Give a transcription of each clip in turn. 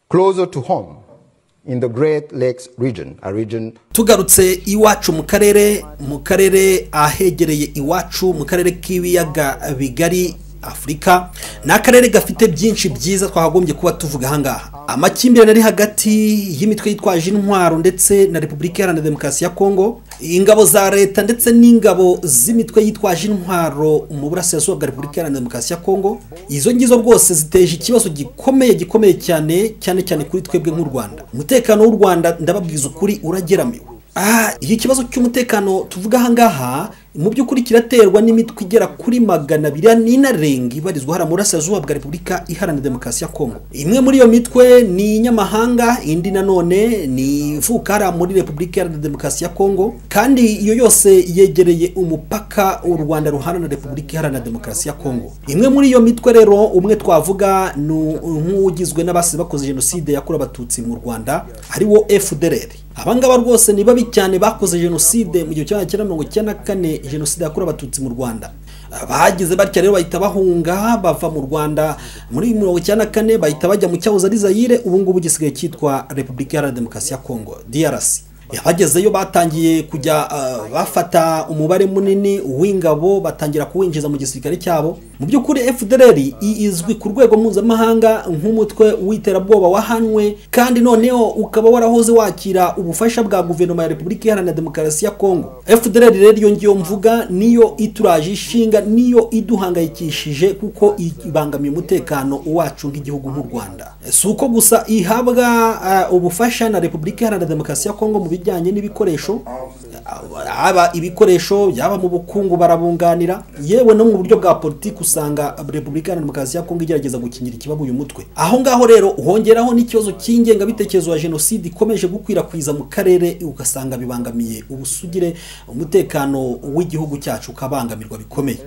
closer to home in the great lakes region a region tugarutse iwacu mu karere mu karere ahegereye iwacu mu karere k'ibiyaga bigari afurika ni akarere gafite byinshi byiza twakagombye kuba tuvuga ahangaha amakimbirane ari hagati y'imitwe yitwaje intwaro ndetse na repubulika iharanira demokarasi ya kongo ingabo za leta ndetse n'ingabo z'imitwe yitwaje intwaro mu burasirazuba bwa repubulika iharanira demokarasi ya kongo izo ngizo rwose ziteje ikibazo gikomeye gikomeye cyane cyane cyane kuri twebwe nk'u rwanda umutekano w'u rwanda ndababwiza ukuri urageramiwe aha iki kibazo cy'umutekano tuvuga ahangaha mu by'ukuri kiraterwa n'imitwe igera kuri magana abiri n'inarenga ibarizwa hariya burasirazuba bwa repubulika iharanira demokarasi ya kongo imwe muri iyo mitwe ni inyamahanga indi nanone ni ivuka hariya muri repubulika iharanira demokarasi ya kongo kandi iyo yose yegereye umupaka u rwanda ruhana repubulika iharanira demokarasi ya kongo imwe muri iyo mitwe rero umwe twavuga ni nk'ugizwe n'abasize bakoze jenoside yakorewe abatutsi mu rwanda ari wo fdr abangaba rwose ni babi cyane bakoze jenoside mu gihe cya cyenda mirongo icyenda na kane jenoside yakorewe abatutsi mu rwanda bagize batya rero bahita bahunga bava mu rwanda muri mirongo icyenda na kane bahita bajya mu cyahoze ari zayire ubu ngubu gisigaye cyitwa repubulika iharanira demokarasi ya kongo drc abagezeyo batangiye kujya bafata umubare munini w'ingabo batangira kuwinjiza mu gisirikare cyabo mu by'ukuri fdr izwi ku rwego mpuzamahanga nk'umutwe w'iterabwoba wahanwe kandi noneho ukaba warahoze wakira ubufasha bwa guverinoma ya repubulika iharanira demokarasi ya kongo fdr rero iyo ngiyo mvuga niyo ituraje ishinga niyo iduhangayikishije kuko ibangamiye umutekano wacu nk'igihugu nk'u rwanda si uko gusa ihabwa ubufasha na repubulika iharanira demokarasi ya kongo mu bijyanye n'ibikoresho haba ibikoresho yaba mu bukungu barabunganira yewe no mu buryo bwa politiki usanga repubulika iharanira demokarasi ya kongo igerageza gukingira ikibazo uyu mutwe aho ngaho rero hongeraho n'ikibazo cy'ingengabitekerezo ya jenoside ikomeje gukwirakwiza mu karere ugasanga bibangamiye ubusugire umutekano w'igihugu cyacu ukabangamirwa bikomeye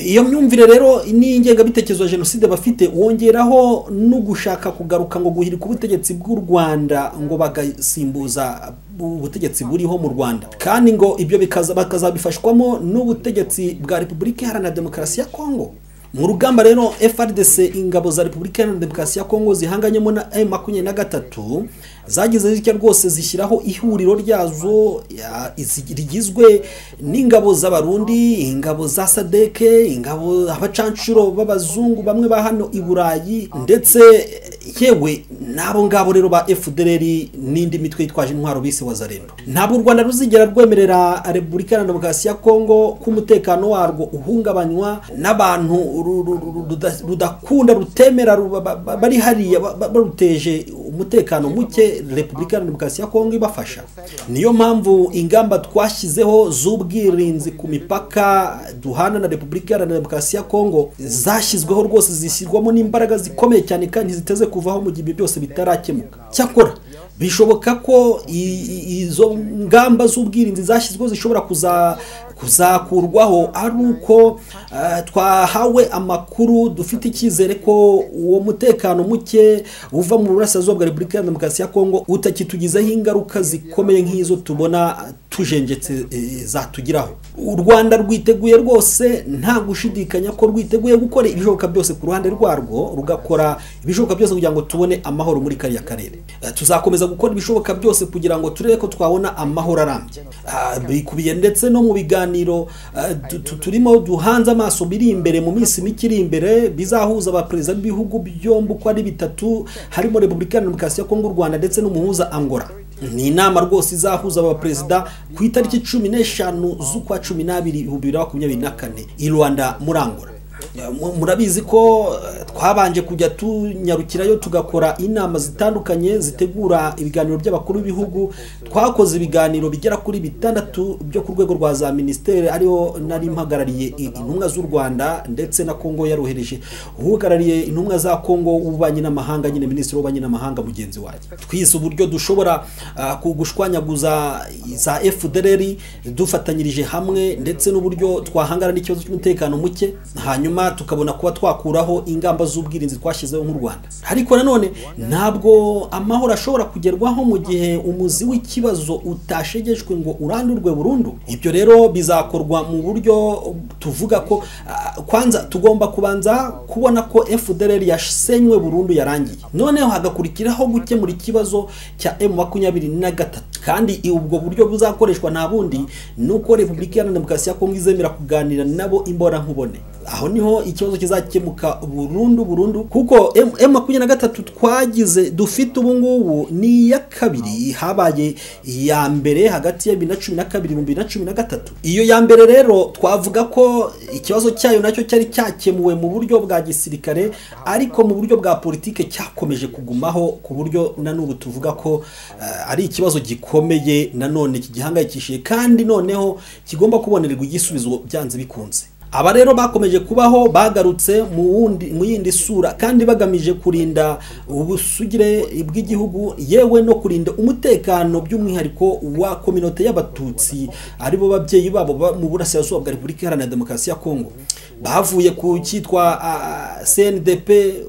iyo myumvire rero n'ingengabitekerezo ya jenoside bafite wongeraho no gushaka kugaruka ngo guhirika ubutegetsi bw'u rwanda ngo bagasimbuza ubutegetsi buriho mu rwanda kandi ngo ibyo bakazabifashwamo n'ubutegetsi bwa repubulika iharanira demokarasi ya kongo mu rugamba rero FRDC ingabo za repubulika iharanira demokarasi ya kongo zihanganyemo na m makumyabiri na gatatu zagize zitya rwose zishyiraho ihuriro ryazo rigizwe n'ingabo z'abarundi ingabo za sadeke ingabo abacanshuro b'abazungu bamwe ba hano i burayi ndetse yewe n'abo ngabo rero ba fdr n'indi mitwe yitwaje intwaro bise wazarendo ntabwo u rwanda ruzigera rwemerera repubulika iharanira demokarasi ya kongo ko umutekano warwo uhungabanywa n'abantu rudakunda rutemera bari hariya baruteje umutekano muke repubulika iharanira demokarasi ya kongo ibafasha niyo mpamvu ingamba twashyizeho z'ubwirinzi ku mipaka duhana na repubulika iharanira demokarasi ya kongo zashyizweho rwose zishyirwamo n'imbaraga zikomeye cyane kandi ziteze kuvaho mu gihe byose bitarakemuka cyakora bishoboka ko izo ngamba z'ubwirinzi zashyizweho zishobora kuzakurwaho ari uko twahawe amakuru dufite icyizere ko uwo mutekano muke uva mu burasirazuba bwa repubulika iharanira demokarasi ya kongo utakitugizeho ingaruka zikomeye nk'izo tubona tujengetse zatugiraho u rwanda rwiteguye rwose nta gushidikanya ko rwiteguye gukora ibishoboka byose ku ruhande rwarwo rugakora ibishoboka byose kugira ngo tubone amahoro muri kariya karere tuzakomeza gukora ibishoboka byose kugira ngo turebe ko twabona amahoro arambye bikubiye ndetse no mu biganiro turimo duhanze amaso biri imbere mu minsi mike iri imbere bizahuza abaperezida b'ibihugu byombi uko ari bitatu harimo repubulika iharanira demokarasi ya kongo u rwanda ndetse n'umuhuza angola ni inama rwose izahuza abaperezida ku itariki cumi n'eshanu z'ukwa cumi n'abiri ibihumbi bibiri na makumyabiri na kane i rwanda murangura murabizi ko twabanje kujya tunyarukirayo tugakora inama zitandukanye zitegura ibiganiro by'abakuru b'ibihugu twakoze ibiganiro bigera kuri bitandatu byo ku rwego rwa za minisiteri ariho nari mpagarariye intumwa z'u rwanda ndetse na kongo yarohereje uhagarariye intumwa za kongo w'ububanyi n'amahanga nyine minisitiri w'ububanyi n'amahanga mugenzi wanjye twize uburyo dushobora gushwanyaguza za fdr dufatanyirije hamwe ndetse n'uburyo twahangana n'ikibazo cy'umutekano muke hanyuma twahema tukabona kuba twakuraho ingamba z'ubwirinzi twashyizeho nk'u rwanda ariko nanone ntabwo amahoro ashobora kugerwaho mu gihe umuzi w'ikibazo utashegejwe ngo urandurwe burundu ibyo rero bizakorwa mu buryo tuvuga ko ah, kwanza tugomba kubanza kubona ko fdr yasenywe burundu yarangiye noneho hagakurikiraho gukemura ikibazo cya m makumyabiri na gatatu kandi ubwo buryo buzakoreshwa nta bundi ni uko repubulika iharanira demokarasi ya kongo izemera kuganira nabo imborankubone aho niho ikibazo kizakemuka burundu burundu kuko M- M makumyabiri na gatatu twagize dufite ubu ngubu ni iya kabiri habaye iya mbere hagati ya bibiri na cumi na kabiri bibiri na cumi na gatatu iyo ya mbere rero twavuga ko ikibazo cyayo nacyo cyari cyakemuwe mu buryo bwa gisirikare ariko mu buryo bwa politike cyakomeje kugumaho ku buryo na n'ubu tuvuga ko eh, ari ikibazo gikomeye nanone kigihangayikishije kandi noneho kigomba kubonererwa igisubizo byanze bikunze aba rero bakomeje kubaho bagarutse mu wundi- mu yindi sura kandi bagamije kurinda ubusugire bw'igihugu yewe no kurinda umutekano by'umwihariko wa kominote y'abatutsi aribo babyeyi babo ba- mu burasirazuba bwa repubulika iharanira demokarasi ya kongo bavuye ku cyitwa ah, cndp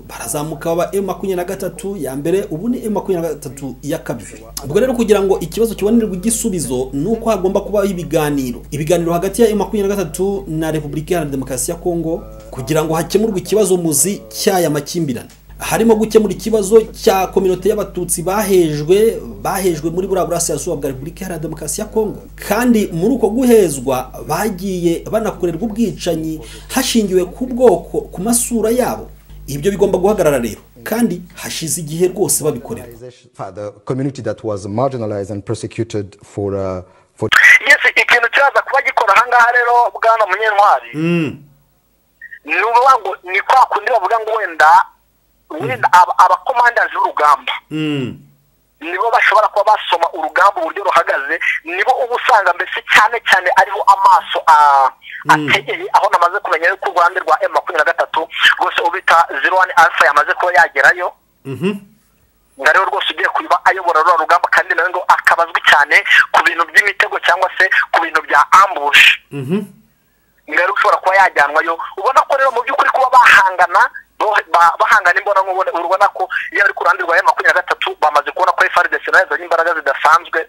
barazamuka baba m makumyabiri na gatatu ya mbere ubu ni m makumyabiri na gatatu ya kabiri ubwo rero kugira ngo ikibazo kibonerwe igisubizo ni uko hagomba kubaho ibiganiro ibiganiro hagati ya m makumyabiri na gatatu na repubulika iharanira demokarasi ya kongo kugira ngo hakemurwe ikibazo muzi cy'aya makimbirane harimo gukemura ikibazo cya kominote y'abatutsi bahejwe bahejwe muri buriya burasirazuba bwa repubulika iharanira demokarasi ya kongo kandi muri uko guhezwa bagiye banakorerwa ubwicanyi hashingiwe ku bwoko ku masura yabo ibyo bigomba guhagarara rero kandi hashize igihe rwose babikorera For the community that was marginalized and persecuted for, uh, for yes ikintu kiraza kuba gikora ahangaha rero bwana munyentwari ni ukuvuga ngo ni kwa kundi bavuga ngo wenda wenda aba- abakomandazi b'urugamba nibo bashobora kuba basoma urugamba uburyo ruhagaze nibo uba usanga mbese cyane cyane ariho amaso a- ategeye aho namaze kumenya yuko u rwanda rwa m makumyabiri na gatatu rwose ubita zero wani alfa yamaze kuba yagerayo nga rero rwose ugiye kuba ayobora ruriya rugamba kandi nawe ngo akaba azwi cyane ku bintu by'imitego cyangwa se ku bintu bya ambushi nga rero ushobora kuba yajyanwayo ubona ko rero mu by'ukuri kuba bahangana bo- ba- bahangana imbona nkubone urabona ko iyo ari ku ruhande rwa ya makumyabiri na gatatu bamaze kubona ko frdc nayo yazanye imbaraga zidasanzwe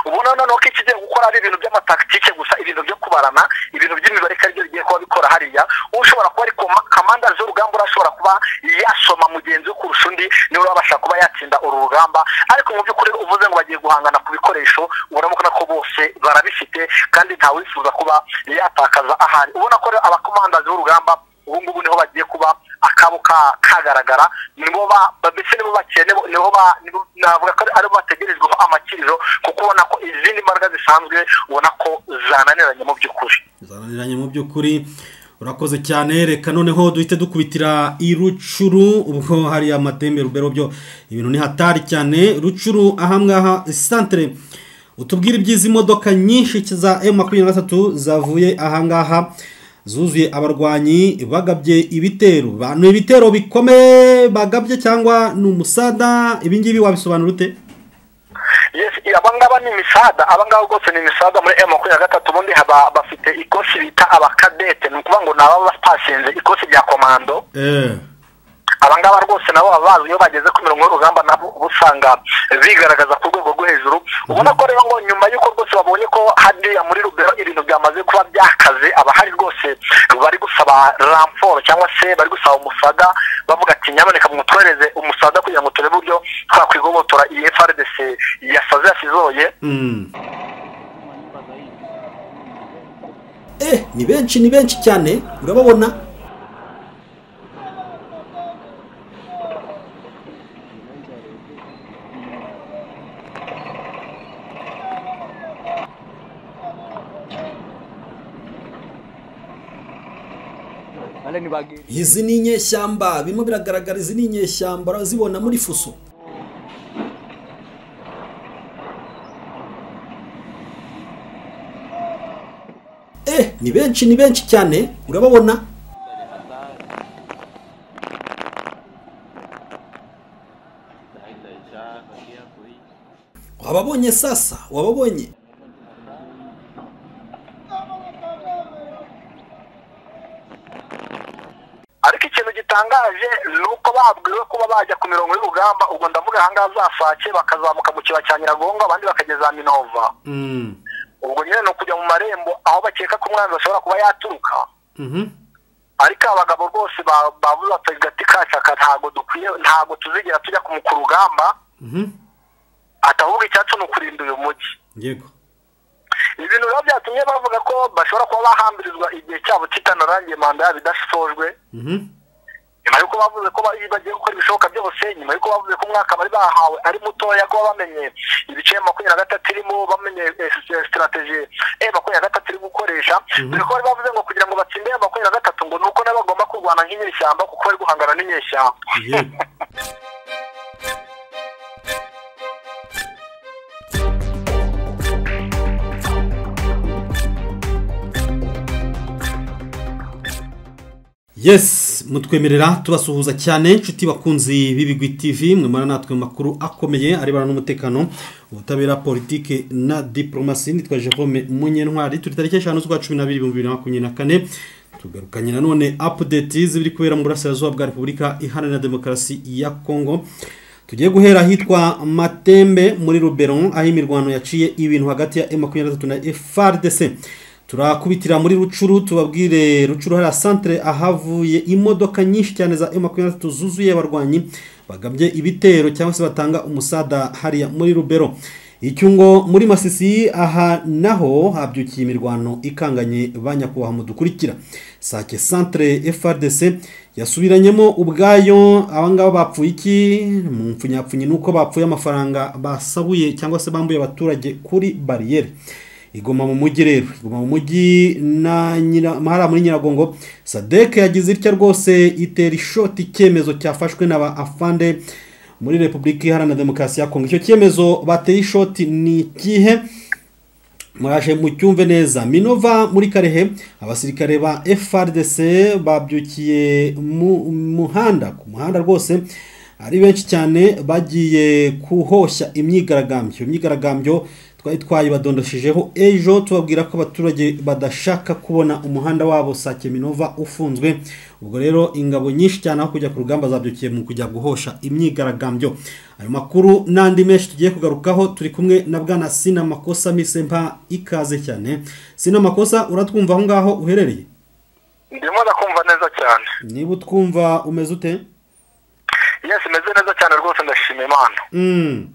ubona noneho ko ikigiye gukora ari ibintu by'amatakitike gusa ibintu byo kubarana ibintu by'imibare ko aribyo bigiye kuba bikora hariya ushobora kuba ari koma- kamandazi y'urugamba urashobora kuba yasoma mugenzi we kurusha undi niwe urabasha kuba yatsinda uru rugamba ariko mu by'ukuri uvuze ngo bagiye guhangana ku bikoresho urabona ko bose barabifite kandi ntawifuza kuba yatakaza ahari ubona ko rero abakomandazi b'urugamba ubu ngubu niho bagiye kuba akabo ka- kagaragara nibo ba ba- mbese nibo bakene nibo ba nibo- navuga ko ari- aribo bategerejweho amakiriro kuko ubona ko izindi mbaraga zisanzwe ubona ko zananiranye mu by'ukuri zananiranye mu by'ukuri urakoze cyane reka noneho duhite dukubitira i rucuru ubwo hariya amatembe rubero byo ibintu ni hatari cyane rucuru ahangaha santere utubwire iby'izi modoka nyinshi za emu makumyabiri na gatatu zavuye ahangaha zuzuye abarwanyi bagabye ibitero ba- ni ibitero bikomeye bagabye cyangwa ni umusada ibingibi wabisobanura ute yes abangaba ni imisada abangaba rwose ni imisada muri m makumyabiri na gatatu ubundi haba bafite ikosi bita abakadete ni ukuvuga ngo ni ababa batashinze ikosi rya komando eee abangaba rwose nabo baba bazi iyo bageze ku mirongo y'urugamba nabo uba usanga bigaragaza ku rwego rwo hejuru ubona ko rero ngo nyuma y'uko rwose babonye ko hariya muri rubero ibintu byamaze kuba byakaze abahari rwose bari gusaba ramforo cyangwa se bari gusaba umusaga bavuga ati nyamuneka mwutwohereze umusaga kugira ngo turebe uburyo twakwigobotora iyi frdc yasaze yasizoye eh ni benshi ni benshi cyane urababona izi ni inyeshyamba birimo biragaragara izi ni inyeshyamba urazibona muri fuso eh ni benshi ni benshi cyane urababona wababonye sasa wababonye gitangaje ni uko babwiwe kuba bajya ku mirongo y'urugamba ubwo ndavuga ahangaha za fake bakazamuka mu kiba cya nyiragongo abandi bakageza minova ubwo nyine ni ukujya mu marembo aho bakeka ko umwanzi ashobora kuba yaturuka ariko abagabo rwose babuze batavuga ati kacaka ntabwo dukwiye ntabwo tuzigera tujya ku rugamba atavuga icyacu ni ukurinda uyu mujyi yego ibintu biba byatumye bavuga ko bashobora kuba bahambirizwa igihe cyabo kitanarangiye manda yabo idasojwe Mhm. nyuma y'uko bavuze ko bari bagiye gukora ibishoboka byose nyuma y'uko bavuze ko umwaka bari bahawe ari mutoya kuba bamenye ibice makumyabiri na gatatu irimo bamenye sitarateji e makumyabiri na gatatu iri gukoresha dore ko bari bavuze ngo kugira ngo batsinde ya makumyabiri na gatatu ngo ni uko nabo bagomba kurwana nk'inyeshyamba kuko bari guhangana n'inyeshyamba yego yes mutwemerera tubasuhuza cyane inshuti bakunzi b'ibigwi tv mwemara natwe mu makuru akomeye arebana n'umutekano ubutabera politike na diporomasi nitwa jerome munyentwari turi tariki eshanu z'ukwa cumi n'abiri ibihumbi bibiri na makumyabiri na kane tugarukanye nanone update z'ibiri kubera mu burasirazuba bwa repubulika iharanira demokarasi ya kongo tugiye guhera ahitwa matembe muri ruberon aho imirwano yaciye ibintu hagati ya M23 na FRDC turakubitira muri rucuru tubabwire rucuru hariya centre ahavuye imodoka nyinshi cyane za M23 zuzuye abarwanyi bagabye ibitero cyangwa se batanga umusada hariya muri rubero icyungo muri masisi aha naho habyukiye imirwano ikanganye ba nyakubahwa mudukurikira sake centre frdc yasubiranyemo ubwayo abangaba bapfuye iki mu mpfunyapfunyi ni uko bapfuye amafaranga basabuye cyangwa se bambuye abaturage kuri bariyeri igoma mu mujyi rero igoma mu mujyi na nyira mahara muri nyiragongo sadek yagize itya rwose itera ishoti icyemezo cyafashwe na ba afande muri repubulika iharanira demokarasi ya kongo icyo cyemezo bateye ishoti ni ikihe muraje mucyumve neza minova muri karehe abasirikare ba frdc babyukiye mu muhanda ku muhanda rwose ari benshi cyane bagiye kuhoshya imyigaragambyo Iyo myigaragambyo twari twayibadondoshejeho ejo tubabwira ko abaturage badashaka kubona umuhanda wabo sake minova ufunzwe ubwo rero ingabo nyinshi cyane aho kujya ku rugamba zabyukiye mu kujya guhosha imyigaragambyo ayo makuru n'andi menshi tugiye kugarukaho turi kumwe na bwana sinamakosa mise mpa ikaze cyane sinamakosa uratwumva aho ngaho uherereye ndimo ndakumva neza cyane niba utwumva umeze ute yesi imeze neza cyane rwose ndashima imana Mm.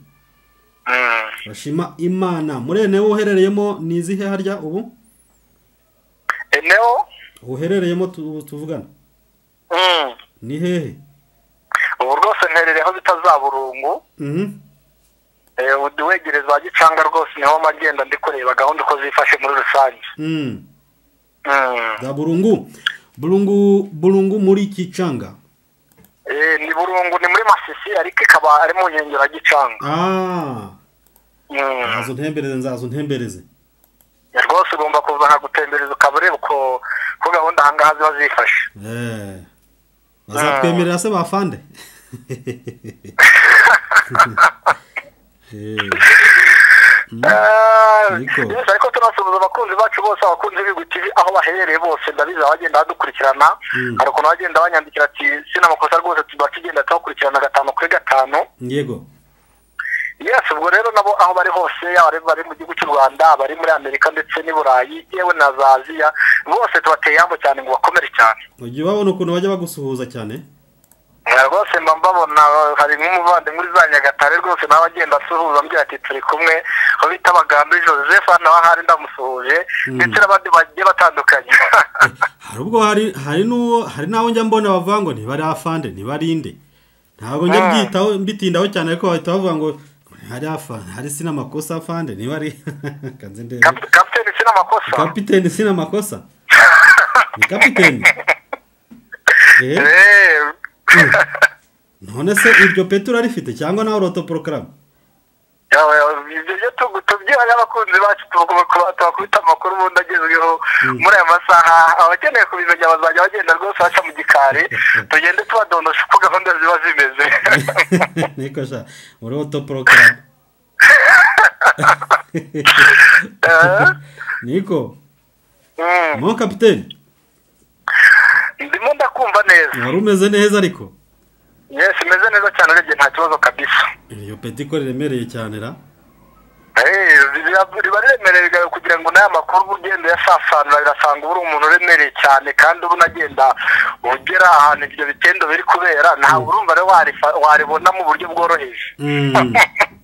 Mm. bashima imana murene wowe uherereyemo ni izihe harya ubu eneo uherereyemo tu- tuvugana Mm. ni hehe ubu rwose nterere aho bita za burungu Mhm. Eh, ubu wegereza wa gicanga rwose niho magenda ndi kureba gahunda uko zifashe muri rusange Mm. Mm. za burungu burungu burungu muri kicanga Eh, ni burungu ni muri masisi ariko ikaba ari mu nkengero ya gicanga Ah, Mm. nzazo ntembereze nzazo ntembereze rwose ugomba kuza nkagutembereza ukaba ureba uko uko gahunda ahangaha ziba zifashe Eh. bazatwemerera se bafande Eh, Ah, Niko. yes, ariko tunasuhuza abakunzi bacu bose abakunzi b'igwi tv aho baherereye bose ndabizi abagenda badukurikirana hari ukuntu bagenda banyandikira ati sinamakosa rwose tuba tugenda tubakurikirana gatanu kuri gatanu yego yes ubwo rero nabo aho bari hose yaba ari- bari mu gihugu cy'u rwanda bari muri amerika ndetse n'i burayi yewe na za aziya bose tubateye yambo cyane ngo bakomere cyane ujya ubabona ukuntu bajya bagusuhuza cyane Eh, rwose mba mbabona eh, hari nk'umuvandimwe uri za nyagatare rwose nawe agenda asuhuza ambwira ati turi kumwe aho bita bagambi joseph hano ahari ndamusuhuje ndetse n'abandi bagiye batandukanye hari ubwo hari hari n'uwo hari n'aho njya mbona bavuga ngo ntibari afande ntibari inde ntabwo njya byitaho mbitindaho cyane ariko bahita bavuga ngo hari afande hari sina amakosa afande ntibari kanze ndebe Kap- kapiteni sina amakosa kapiteni sina amakosa ni kapiteni eh Eh, none se iryo peti urarifite cyangwa nawe urotoporokarame yawe, yawe, ibyo byo tugu- tubyibanye abakunzi bacu tuba- kuba- tubakubita amakuru ubundi agezweho muri aya masaha abakeneye kubimenya bazajya bagenda rwose baca mu gikari tugende tubadondosha uko gahunda ziba zimeze niko sha urotoporokarame Eh? niko Mm. mo kapiteni ndimo ndakumva wumva neza wari umeze neza ariko yesi meze neza cyane urebye nta kibazo kabisa iyo peti ko riremereye cyane ra Eh, riba riba riremereye kugira ngo n'aya makuru uba ugenda uyasasanura birasanga uba uri umuntu uremereye cyane kandi uba unagenda ugera ahantu ibyo bitendo biri kubera ntabwo urumva rero warifa- waribona mu buryo bworoheje Mm.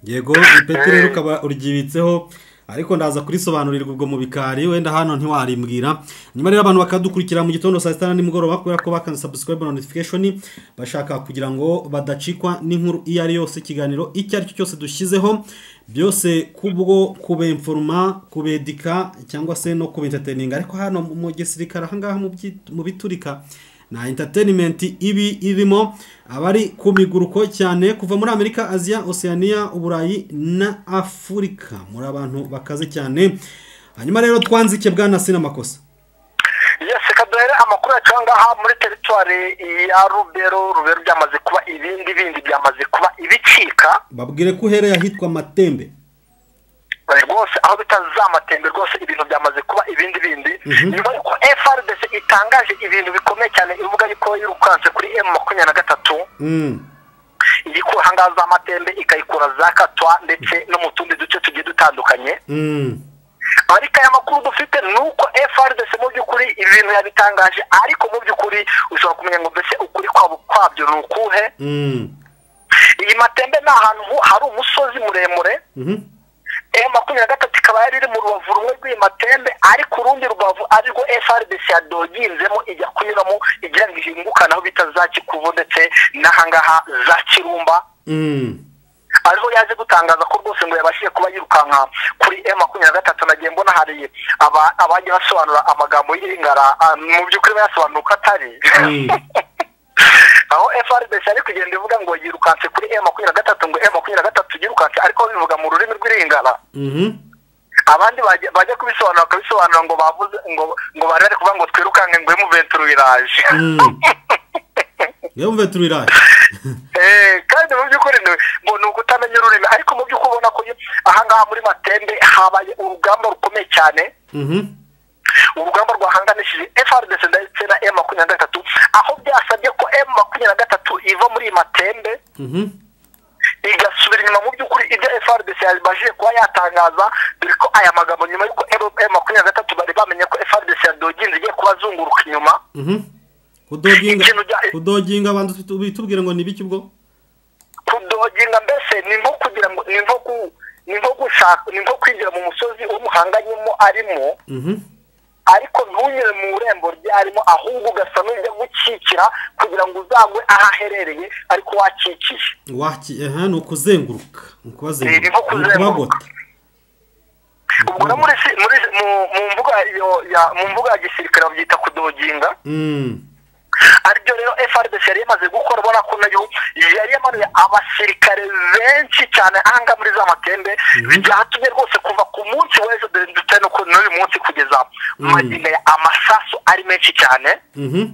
yego ipeti rero ukaba uryibitseho ariko ndaza kurisobanurirwa ubwo mu bikari wenda hano ntiwarimbwira nyuma rero abantu bakadukurikira mu gitondo saa sita na nimugoroba kubera ko bakanze subscribe na notification bashaka kugira ngo badacikwa n'inkuru iyo ari yose ikiganiro icyo ari cyo cyose dushyizeho byose kubwo kubenforoma kubedika cyangwa se no kubentertaininga ariko hano mu gisirikare ahangaha mu byit- mu biturika na entertainment ibi irimo abari ku miguruko cyane kuva muri amerika aziya oceania uburayi na afurika muri abantu bakaze cyane hanyuma rero twanzike bwana sinamakosa yesi kaduhere amakuru yacu aha ngaha muri teritwari ya rubero rubero byamaze kuba ibindi bindi byamaze kuba ibicika babwire ko uhereye ahitwa matembe rwose aho bita za matembe rwose ibintu byamaze kuba ibindi bindi nyuma y'uko frdc itangaje ibintu bikomeye cyane ivuga yuko yirukanse kuri m makumyabiri na gatatu Mm. igikura ahangaha za matembe ikayikura za katwa ndetse no mu tundi duce tugiye dutandukanye Mm. ariko aya makuru dufite ni uko frdc mu by'ukuri ibintu yabitangaje ariko mu by'ukuri ushobora kumenya ngo mbese ukuri kwabo kwabyo ni ukuhe Mm. iyi matembe ni ahantu hu- hari umusozi muremure Mhm. e makumyabiri na gatatu ikaba yari iri mu rubavu rumwe rw'iyi matembe ariko urundi rubavu arirwo frdc yadoginzemo ijya kunyuramo igira ngo ihingukane aho bita za kikuvu ndetse n'ahangaha za kirumba Mm. ariho yaje gutangaza ko rwose ngo yabashije kuba yirukanka kuri e makumyabiri na gatatu nagiye mbona hari aba- abajya basobanura amagambo y'iringara ah, mu by'ukuri bayasobanura uko atari Mm. aho frdc ari kugenda ivuga ngo yirukanse kuri e makumyabiri na gatatu ngo e makumyabiri na gatatu yirukanse ariko bivuga mu rurimi rw'iringara Mhm. abandi bajya bajya kubisobanura bakabisobanura ngo bavuze ngo ngo bari bari kuvuga ngo twirukanke ngo emuventura iraje Mm. Yumve turiraje. Eh, kandi mu by'ukuri ni- ngo ni ukutamenya ururimi ariko mu by'ukuri ubona ko iyo- ahangaha muri matembe habaye urugamba rukomeye cyane Mhm. urugamba rwahanganishije frdc ndetse na m makumyabiri na gatatu aho byasabye ko m makumyabiri na gatatu iva muri iyi matembe Mhm. igasubira inyuma mu by'ukuri ibyo frdc yabashije kuba yatangaza dore ko aya magambo nyuma y'uko m makumyabiri na gatatu bari bamenye ko frdc yadoginze igiye kubazunguruka inyuma Mhm. Kudoginga Ikintu cya- kudoginga abantu tubwire ngo ni biki ubwo? kudoginga mbese ni nko kugira ngo ni nko ku ni nko gushaka ni nko kwinjira mu musozi umuhanganyemo arimo Mhm. ariko ntunyure mu irembo ryarimo ahubwo ugasa n'ujya gukikira kugira ngo uzagwe aho aherereye ariko wakikiye waki aha ni ukuzenguruka ni Ni ukubazenguruka nko ni kuzenguruka. ukubagota ubwo no muri si- muri mu mu mbuga yo- ya mu mbuga ya gisirikare babyita kudoginga Mm, aribyo rero frdc yari yamaze gukora ubona ko nayo yari yamanuye abasirikare benshi cyane ahanga muri za matembe byatumye rwose kuva ku munsi w'ejo dore ndetse no ku- n'uyu munsi kugeza magingo aya amasasu ari menshi cyane mhm,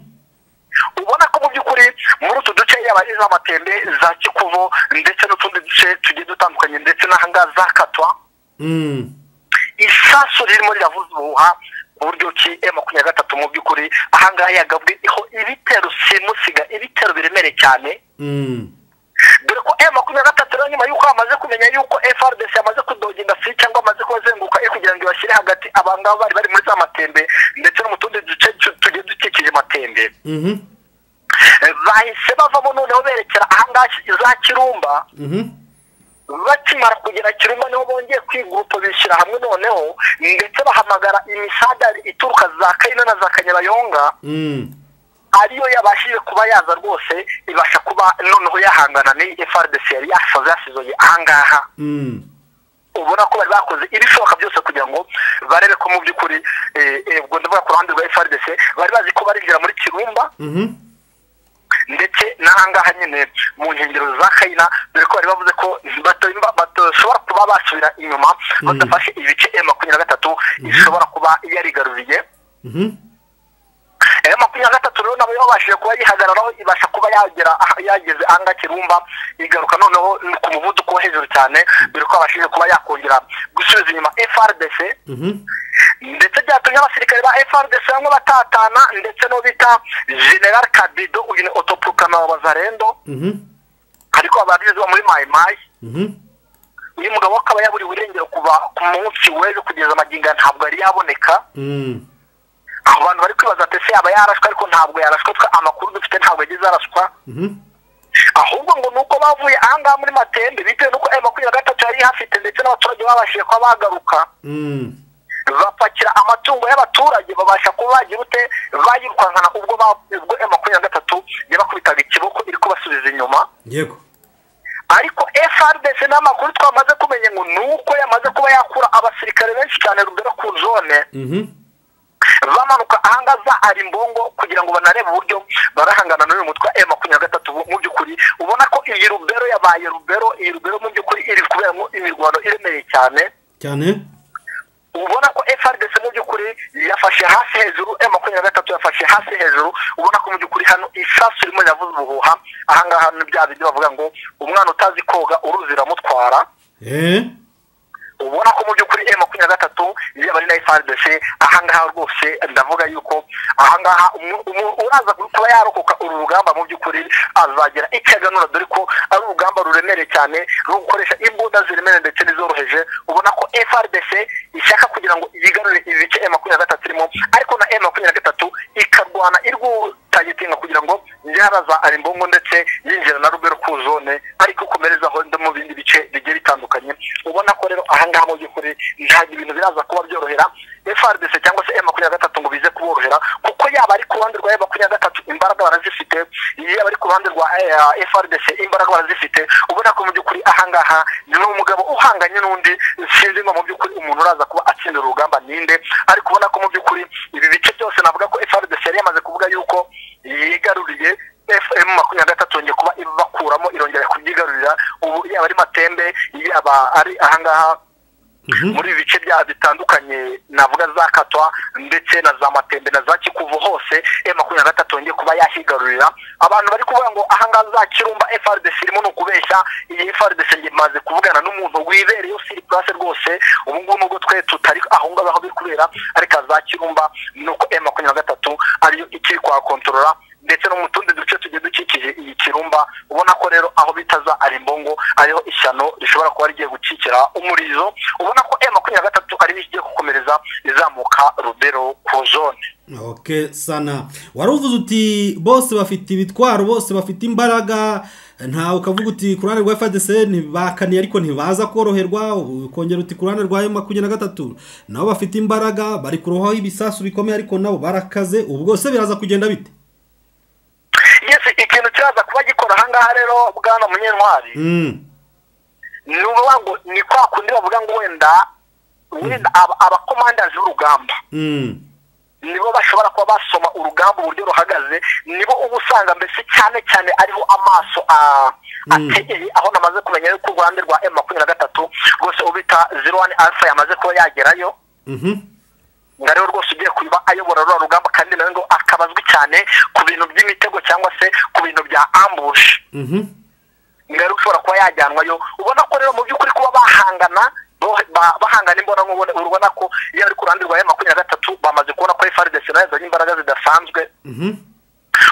ubona ko mu by'ukuri muri utu duce yaba ari za matembe za kikuvo ndetse n'utundi duce tugiye dutandukanye ndetse n'ahangaha za katwa mm, isasu ririmo riravuza ubuhuha ku buryo ki e makumyabiri na gatatu mu by'ukuri ahangaha yagabweho ibitero simusiga ibitero biremereye cyane mm, dore ko e makumyabiri na gatatu rero nyuma y'uko bamaze kumenya yuko frdc yamaze kudoginda fi cyangwa amaze kubazenguruka e kugira ngo ibashyire hagati abangaba bari bari muri za matembe ndetse no mu tundi duce tu- tugiye dukikije matembe mhm, Eh, bahise bavamo noneho berekera ahangaha za kirumba mhm, bakimara kugera kirumba niho bongeye kwigurupa bishyira hamwe noneho ndetse bahamagara imisadari ituruka za kayino na za kanyabayonga mm, ariyo yabashije kuba yaza rwose ibasha kuba noneho yahangana n'iyi frdc yari yasaze yasizoye ahangaha mm. ubona ko bari bakoze ibishoboka byose kugira ngo barebe ko mu by'ukuri eh, eh, ubwo ndavuga ku ruhande rwa frdc bari bazi ko barinjira muri kirumba Mhm. ndetse n'ahangaha nyine mu nkengero za kayina dore ko bari bavuze ko bato- badashobora kuba basubira inyuma badafashe ibice e makumyabiri na gatatu ishobora kuba yarigaruriye Mhm. e makumyabiri na gatatu rero nabo yabashije kuba yihagararaho ibasha kuba yagera aha- yageze ahangaha kirumba igaruka noneho ku muvuduko wo hejuru cyane dore ko yabashije kuba yakongera gusubiza inyuma frdc Mhm. ndetse byatumye abasirikare ba FRDC bamwe batatana ndetse no bita General Kabido uyu ni otopukana wa Bazarendo ariko ababizi muri Mai Mai uyu mugabo akaba yaburiwe irengero kuva ku munsi w'ejo kugeza amagingo ntabwo yari yaboneka abantu bari kwibaza ati ese yaba yarashwe ariko ntabwo yarashwe twe amakuru dufite ntabwo yagize arashwa ahubwo ngo nuko bavuye ahangaha muri matembe bitewe nuko ayo makumyabiri na gatatu yari ihafite ndetse n'abaturage babashije kuba bagaruka bapakira amatungo y'abaturage babasha kuba bagira ute bayirukankana ubwo ba- ubwo ayo makumyabiri na gatatu yabakubitaga ikiboko iri kubasubiza inyuma yego ariko FRDC n'amakuru twamaze kumenya ngo nuko yamaze kuba yakura abasirikare benshi cyane rugera ku zone bamanuka ahangaha za arimbongo kugira ngo banarebe uburyo barahangana n'uyu mutwe wa M makumyabiri na gatatu mu by'ukuri ubona ko iyi rubero yabaye rubero iyi rubero mu by'ukuri iri kuberamo imirwano iremereye cyane cyane ubona ko FRDC mu by'ukuri yafashe hasi hejuru M makumyabiri na gatatu yafashe hasi hejuru ubona ko mu by'ukuri hano isasu irimo yavuze ubuhuha ahangaha ni bya bindi bavuga ngo umwana utazi koga uruzi iramutwara eee ubona ko mu by'ukuri M makumyabiri na gatatu yaba ari na FRDC ahangaha rwose ndavuga yuko ahangaha umu- umu- uraza kuba yarokoka uru rugamba mu by'ukuri azagira icyo aganura dore ko ari urugamba ruremereye cyane rwo gukoresha imbunda ziremereye ndetse n'izoroheje ubona ko FRDC ishaka kugira ngo yigarure ibice M makumyabiri na gatatu irimo ariko na M makumyabiri na gatatu ikarwana irwutagitinga kugira ngo yaraza arimbongo ndetse yinjira na rubero ku zone ariko komereza aho no mu bindi bice bigiye bitandukanye ubona ko rero ahangaha mu by'ukuri ntabwo ibintu biraza kuba byorohera FRDC cyangwa se M makumyabiri na gatatu ngo bize kuborohera kuko yaba ari ku ruhande rwa M makumyabiri na gatatu imbaraga barazifite yaba ari ku ruhande rwa eh, FRDC imbaraga barazifite ubona ko mu by'ukuri ahangaha ni umugabo uhanganye n'undi sinzi ngo mu by'ukuri umuntu uraza kuba atsindira urugamba ninde ariko ubona ko mu by'ukuri ibi bice byose navuga ko FRDC yari yamaze kuvuga yuko yigaruriye FM makumyabiri na gatatu yongeye kuba ibakuramo irongera kubyigarurira ubu yaba ari matembe yaba ari ahangaha muri ibi bice bya bitandukanye navuga za katwa ndetse na za matembe na za kikuvu hose M makumyabiri na gatatu yongeye kuba yahigarurira abantu bari kuvuga ngo ahangaha za kirumba FRDC irimo ni ukubeshya iyi FRDC imaze kuvugana n'umuntu wibereye usiri place rwose ubu ngubu nubwo twe tutari aho ngaho aho biri kubera ariko za kirumba ni uko M makumyabiri na gatatu ariyo ikiri kwakontorora ndetse no mu tundi duce tugiye dukikije iyi kirumba ubona ko rero aho bitaza arimbongo ariho ishyano rishobora kuba rigiye gukikira umurizo ubona ko m makumyabiri na gatatu ariyo igiye gukomereza izamuka rubero ku zone ok sana wari uvuze uti bose bafite ibitwaro bose bafite imbaraga ntawe ukavuga uti ku ruhande rwa fdc ntibakaniye ariko ntibaza koroherwa ukongera uti ku ruhande rwa makumyabiri na gatatu nabo bafite imbaraga bari kurohaho ibisasu bikomeye ariko nabo barakaze ubu bwose biraza kugenda bite yes ikintu kiraza kuba gikora ahangaha rero bwana munyentwari Mm, ni ukuvuga ngo ni kwa kundi bavuga ngo wenda wenda aba- abakomandazi b'urugamba mm, nibo bashobora kuba basoma urugamba uburyo ruhagaze nibo uba usanga mbese cyane cyane ariho amaso a- ategeye aho namaze kumenya yuko u rwanda rwa m makumyabiri na gatatu rwose ubita zero wani alpha yamaze kuba yagerayo mhm, ngo ariwe rwose ugiye kuba ayobora ruriya rugamba kandi nawe ngo akabazwi cyane ku bintu by'imitego cyangwa se ku bintu bya ambushi mhm, ngari ushobora kuba yajyanwayo ubona ko rero mu by'ukuri kuba bahangana bo- ba- bahangana imbona nkubone urabona ko iyo ari ku ruhande rwa ya makumyabiri na gatatu bamaze kubona ko FRDC nayo yazanye imbaraga zidasanzwe mhm,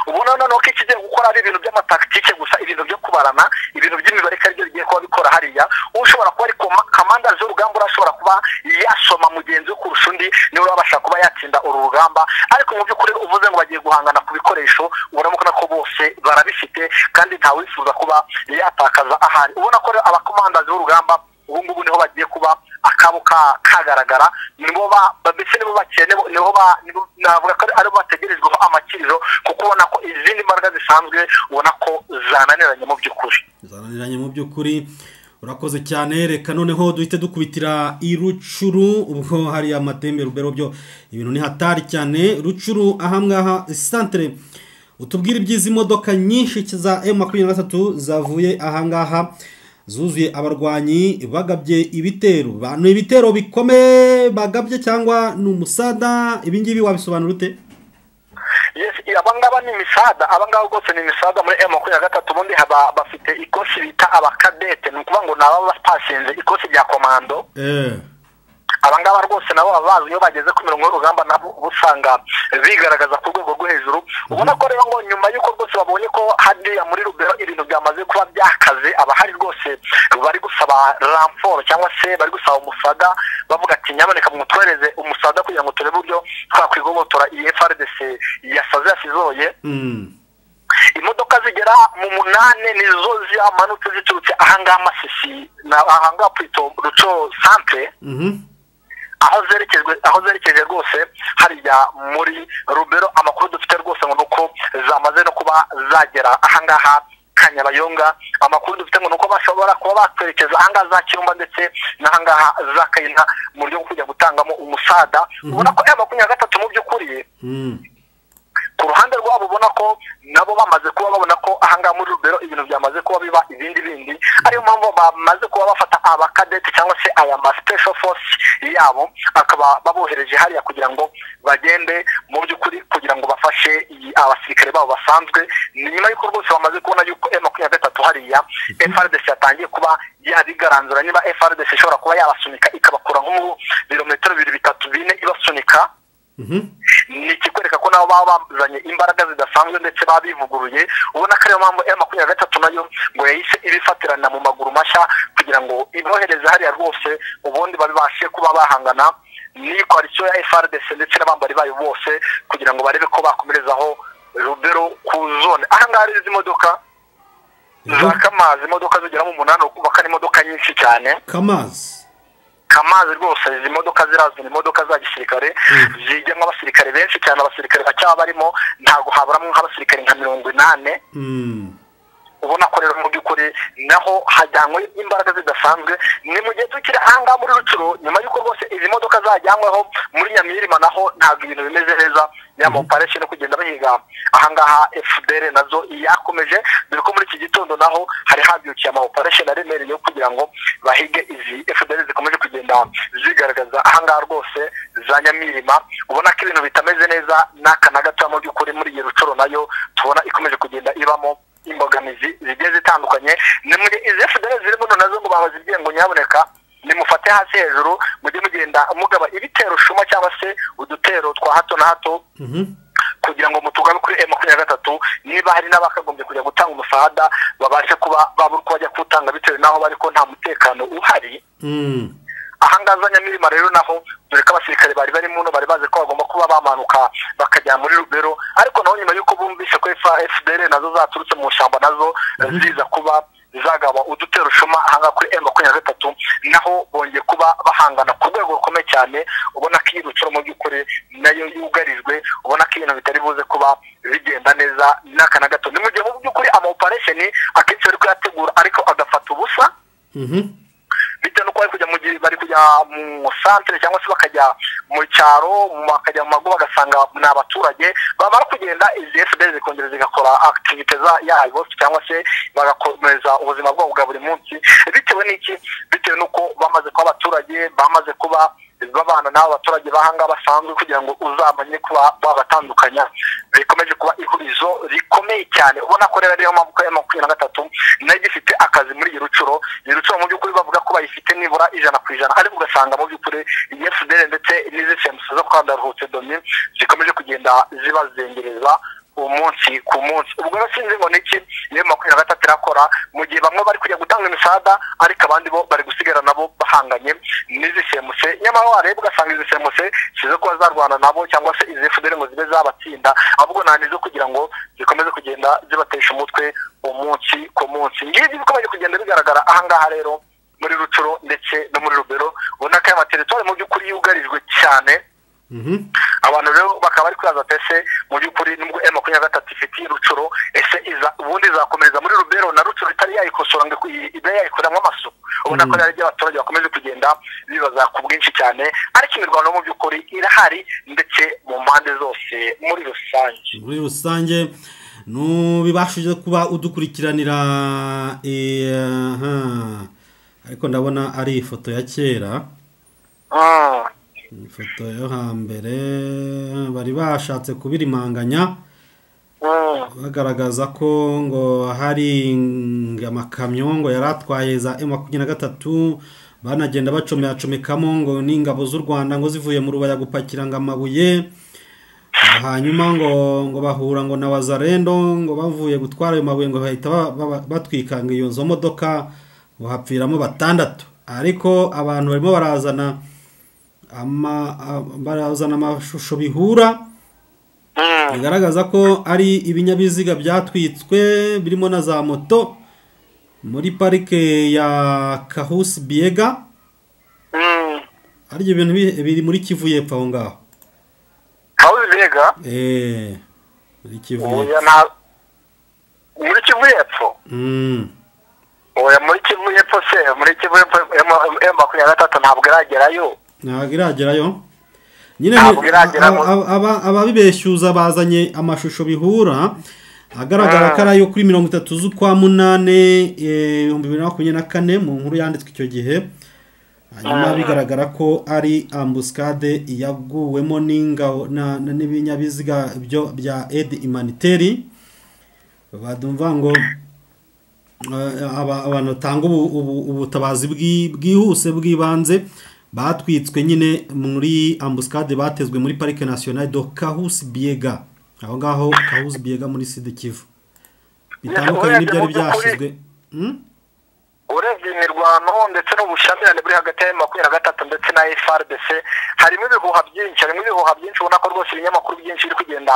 ubona noneho ko ikigiye gukora ari ibintu by'amatakitike gusa ibintu byo kubarana ibintu by'imibare ko aribyo bigiye kuba bikora hariya ushobora kuba ari koma- kamanda z'urugamba urashobora kuba yasoma mugenzi we kurusha undi niwe urabasha kuba yatsinda uru rugamba ariko mu by'ukuri uvuze ngo bagiye guhangana ku bikoresho ubona ko bose barabifite kandi nta wifuza kuba yatakaza ahari ubona ko rero abakomandazi b'urugamba ubu ngubu niho bagiye kuba akabo ka- kagaragara nibo ba ba- mbese nibo bakene niho ba nibo navuga ko ari- aribo bategerejweho amakiriro kuko ubona ko izindi mbaraga zisanzwe ubona ko zananiranye mu by'ukuri zananiranye mu by'ukuri urakoze cyane reka noneho duhite dukubitira i rucuru ubwo hariya matembe rubero byo ibintu ni hatari cyane rucuru ahangaha santere utubwire iby'izi modoka nyinshi za emu makumyabiri na gatatu zavuye ahangaha zuzuye abarwanyi bagabye ibitero Ba- ni ibitero bikomeye bagabye cyangwa ni umusada ibi ngibi wabisobanura ute yes abangaba ni imisada abangaba rwose ni imisada muri m makumyabiri na gatatu ubundi haba bafite ikosi bita abakadete ni ukuvuga ngo ni ababa batashinze ikosi rya komando eee abangaba rwose nabo baba bazi iyo bageze ku mirongo y'urugamba nabo uba usanga bigaragaza ku rwego rwo hejuru ubona ko rero ngo nyuma y'uko rwose babonye ko hariya muri rubero ibintu byamaze kuba byakaze abahari rwose bari gusaba ramforo cyangwa se bari gusaba umusaga bavuga ati nyamuneka mutwereze umusaga kugira ngo turebe uburyo twakwigobotora iyi frdc yasaze yasizoye imodoka zigera mu munani nizo zihamanutse ziturutse ahangaha masisi na ahangaha purito ruco santere aho zerekejwe aho zerekeje rwose hariya muri rubero amakuru dufite rwose ngo ni uko zamaze no kuba zagera ahangaha ka nyabayonga amakuru dufite ngo ni uko bashobora kuba batwerekeza ahangaha za kirumba ndetse n'ahangaha za kayina mu buryo bwo kujya gutangamo umusada ubona ko ya makumyabiri na gatatu mu by'ukuri ku ruhande rwabo ubona ko nabo bamaze kuba babona ko ahangaha muri rubero ibintu byamaze kuba biba ibindi bindi ariyo mpamvu bamaze kuba bafata abakadeti cyangwa se aya ma special force yabo akaba babohereje hariya kugira ngo bagende mu by'ukuri kugira ngo bafashe iyi- abasirikare babo basanzwe ni nyuma y'uko rwose bamaze kubona yuko m makumyabiri na gatatu hariya frdc yatangiye kuba yabigaranzura niba frdc ishobora kuba yabasunika ikabakura nko mu birometero bibiri bitatu bine ibasunika ni ikikwereka ko nabo baba bazanye imbaraga zidasanzwe ndetse baba bivuguruye ubona ko ariyo mpamvu ya makumyabiri na gatatu nayo ngo yahise ibifatirana mu maguru mashya kugira ngo ibohereze hariya rwose ubundi babibashe kuba bahangana n'iyi koalisiyo ya frdc ndetse n'abambari bayo bose kugira ngo barebe ko bakomerezaho rubero ku zone ahangaha rero izi modoka za kamazi imodoka zigera mu munani ukubaka n'imodoka nyinshi cyane kamazi kamazi rwose izi modoka zirazwi ni imodoka za gisirikare zijyamo abasirikare benshi cyane abasirikare bacyaba barimo ntabwo haburamo nk'abasirikare nka mirongo inani Mm. ubona ko rero mu by'ukuri naho hajyanwe imbaraga zidasanzwe ni mu gihe tukiri ahangaha muri rucuru nyuma y'uko rwose izi modoka zajyanyweho muri nyamirima naho ntabwo ibintu bimeze neza ya moparesheni no kugenda bahiga ahangaha fdr nazo yakomeje dore ko muri iki gitondo naho hari habyukiye amaoparesheni aremereye yo kugira ngo bahige izi fdr zikomeje kugenda zigaragaza ahangaha rwose za nyamirima ubona ko ibintu bitameze neza n'aka na gato mu by'ukuri muri iyi rucuro nayo tubona ikomeje kugenda ibamo imbogamizi zigiye zitandukanye ni mu gihe izi fdr zirimo none nazo ngo babazibwiye ngo nyaboneka nimufate hasi hejuru mujye mugenda mugaba ibitero shuma cyangwa se udutero twa hato na hato kugira ngo mutugabe kuri m makumyabiri na gatatu niba hari n'abakagombye kujya gutanga umusada babashe kuba babura uko bajya kuwutanga bitewe n'aho bari ko nta mutekano uhari Mm. ahangaha za nyamirima rero naho dore ko abasirikare bari bari muno bari bazi ko bagomba kuba bamanuka bakajya muri rubero ariko naho nyuma y'uko bumvise ko F- fdr nazo zaturutse mu ishyamba nazo ziza kuba zagaba udutero shuma ahangaha kuri m makumyabiri na gatatu naho bongeye kuba bahangana ku rwego rukomeye cyane ubona ko iyi rucuro mu by'ukuri nayo yugarijwe ubona ko ibintu bitari buze kuba bigenda neza n'aka na gato ni mu gihe mu by'ukuri amaoparesheni akenshi bari kuyategura ariko agafata ubusa Mhm. bitewe nuko bari kujya mu gi- bari kujya mu santere cyangwa se bakajya mu cyaro mu- bakajya mu mago bagasanga ni abaturage bamara kugenda izi fda zikongera zigakora akitivite yayo cyangwa se bagakomeza ubuzima bwabo bwa buri munsi bitewe n'iki bitewe n'uko bamaze kuba abaturage bamaze kuba babana n'abo baturage bahangaha basanzwe kugira ngo uzamenye kuba babatandukanya bikomeje kuba ihurizo rikomeye cyane ubona ko rero ariyo mpamvu ko ya makumyabiri na gatatu nayo igifite akazi muri iyi rucuro iyi rucuro mu by'ukuri bavuga ko bayifite nibura ijana ku ijana ariko ugasanga mu by'ukuri iyi fdr ndetse n'izisembusi zo kwa ndaruhutse domi zikomeje kugenda zibazengereza umunsi ku munsi ubwo rero sinzi ngo ni iki niyo makumyabiri na gatatu irakora mu gihe bamwe bari kujya gutanga imisada ariko abandi bo bari gusigara nabo bahanganye n'izisemuse nyamara wareba ugasanga izisemuse si zo kuba zarwana nabo cyangwa se izi fdr ngo zibe zabatsinda ahubwo nta nizo kugira ngo zikomeze kugenda zibatesha umutwe umunsi ku munsi ngibi bikomeje kugenda bigaragara ahangaha rero muri rucuro ndetse no muri rubero ubona ko aya materitwari mu by'ukuri yugarijwe cyane Mhm. abantu rero bakaba bari kwibaza ati ese mu by'ukuri nubwo m makumyabiri na gatatu ifitiye rucuro ese iza ubundi izakomereza muri rubero na rucuro itari yayikosora ngo iku- ibe yayikoreramo amasuku ubona ko rero abaturage bakomeje kugenda bibaza ku bwinshi cyane ariko imirwano mu by'ukuri irahari ndetse mu mpande zose muri rusange muri rusange ntubibashije kuba udukurikiranira eh, aha. ariko ndabona ari ifoto ya kera Mm. ifoto yo hambere bari bashatse kubirimanganya Mm. bagaragaza ko ngo hari ng- amakamyo ngo yari atwaye za M makumyabiri na gatatu banagenda bacomyacomekamo ngo n'ingabo z'u rwanda ngo zivuye mu rubaya gupakira ngo amabuye hanyuma ngo ngo bahura ngo na wazarendo ngo bavuye gutwara ayo mabuye ngo bahita ba- ba- batwika ngo iyo nzo modoka ngo hapfiramo batandatu ariko abantu barimo barazana ama- a- barazana amashusho bihura Mm. bigaragaza ko ari ibinyabiziga byatwitswe birimo na za moto muri parike ya kahusi biyega Mm. ari ibyo bintu bi- biri muri kivu y'epfo aho ngaho Kabuzi Mbega eee muri kivu y'epfo oya nta muri Kivu y'epfo Mm. oya muri Kivu y'epfo se muri Kivu y'epfo M- M makumyabiri na gatatu ntabwo iragerayo ntabwo iragerayo nyine Ntabwo ni- iragerayo. aba- aba- ababibeshyuza bazanye amashusho bihura agaragara Ah. ko ari ayo kuri mirongo itatu z'ukwa munane eh, ibihumbi bibiri na makumyabiri na kane mu nkuru yanditswe icyo gihe hanyuma Ah. bigaragara ko ari ambuscade yaguwemo n'ingabo na- na- n'ibinyabiziga byo bya edi imaniteri badumva ngo eh, aba- abantu batanga ubu- ubu- ubutabazi bwi- bwihuse bw'ibanze batwitswe nyine muri ambuscade batezwe muri parike nationale do kahusi biega aho ngaho kahusi biega muri sud kivu bitandukanye n'ibyari byashyizwe Hmm? urebye imirwano ndetse n'ubushyamirane buri hagati ya makumyabiri na gatatu ndetse na FRDC harimo ibihuha byinshi harimo ibihuha byinshi ubona ko rwose ibinyamakuru byinshi biri kugenda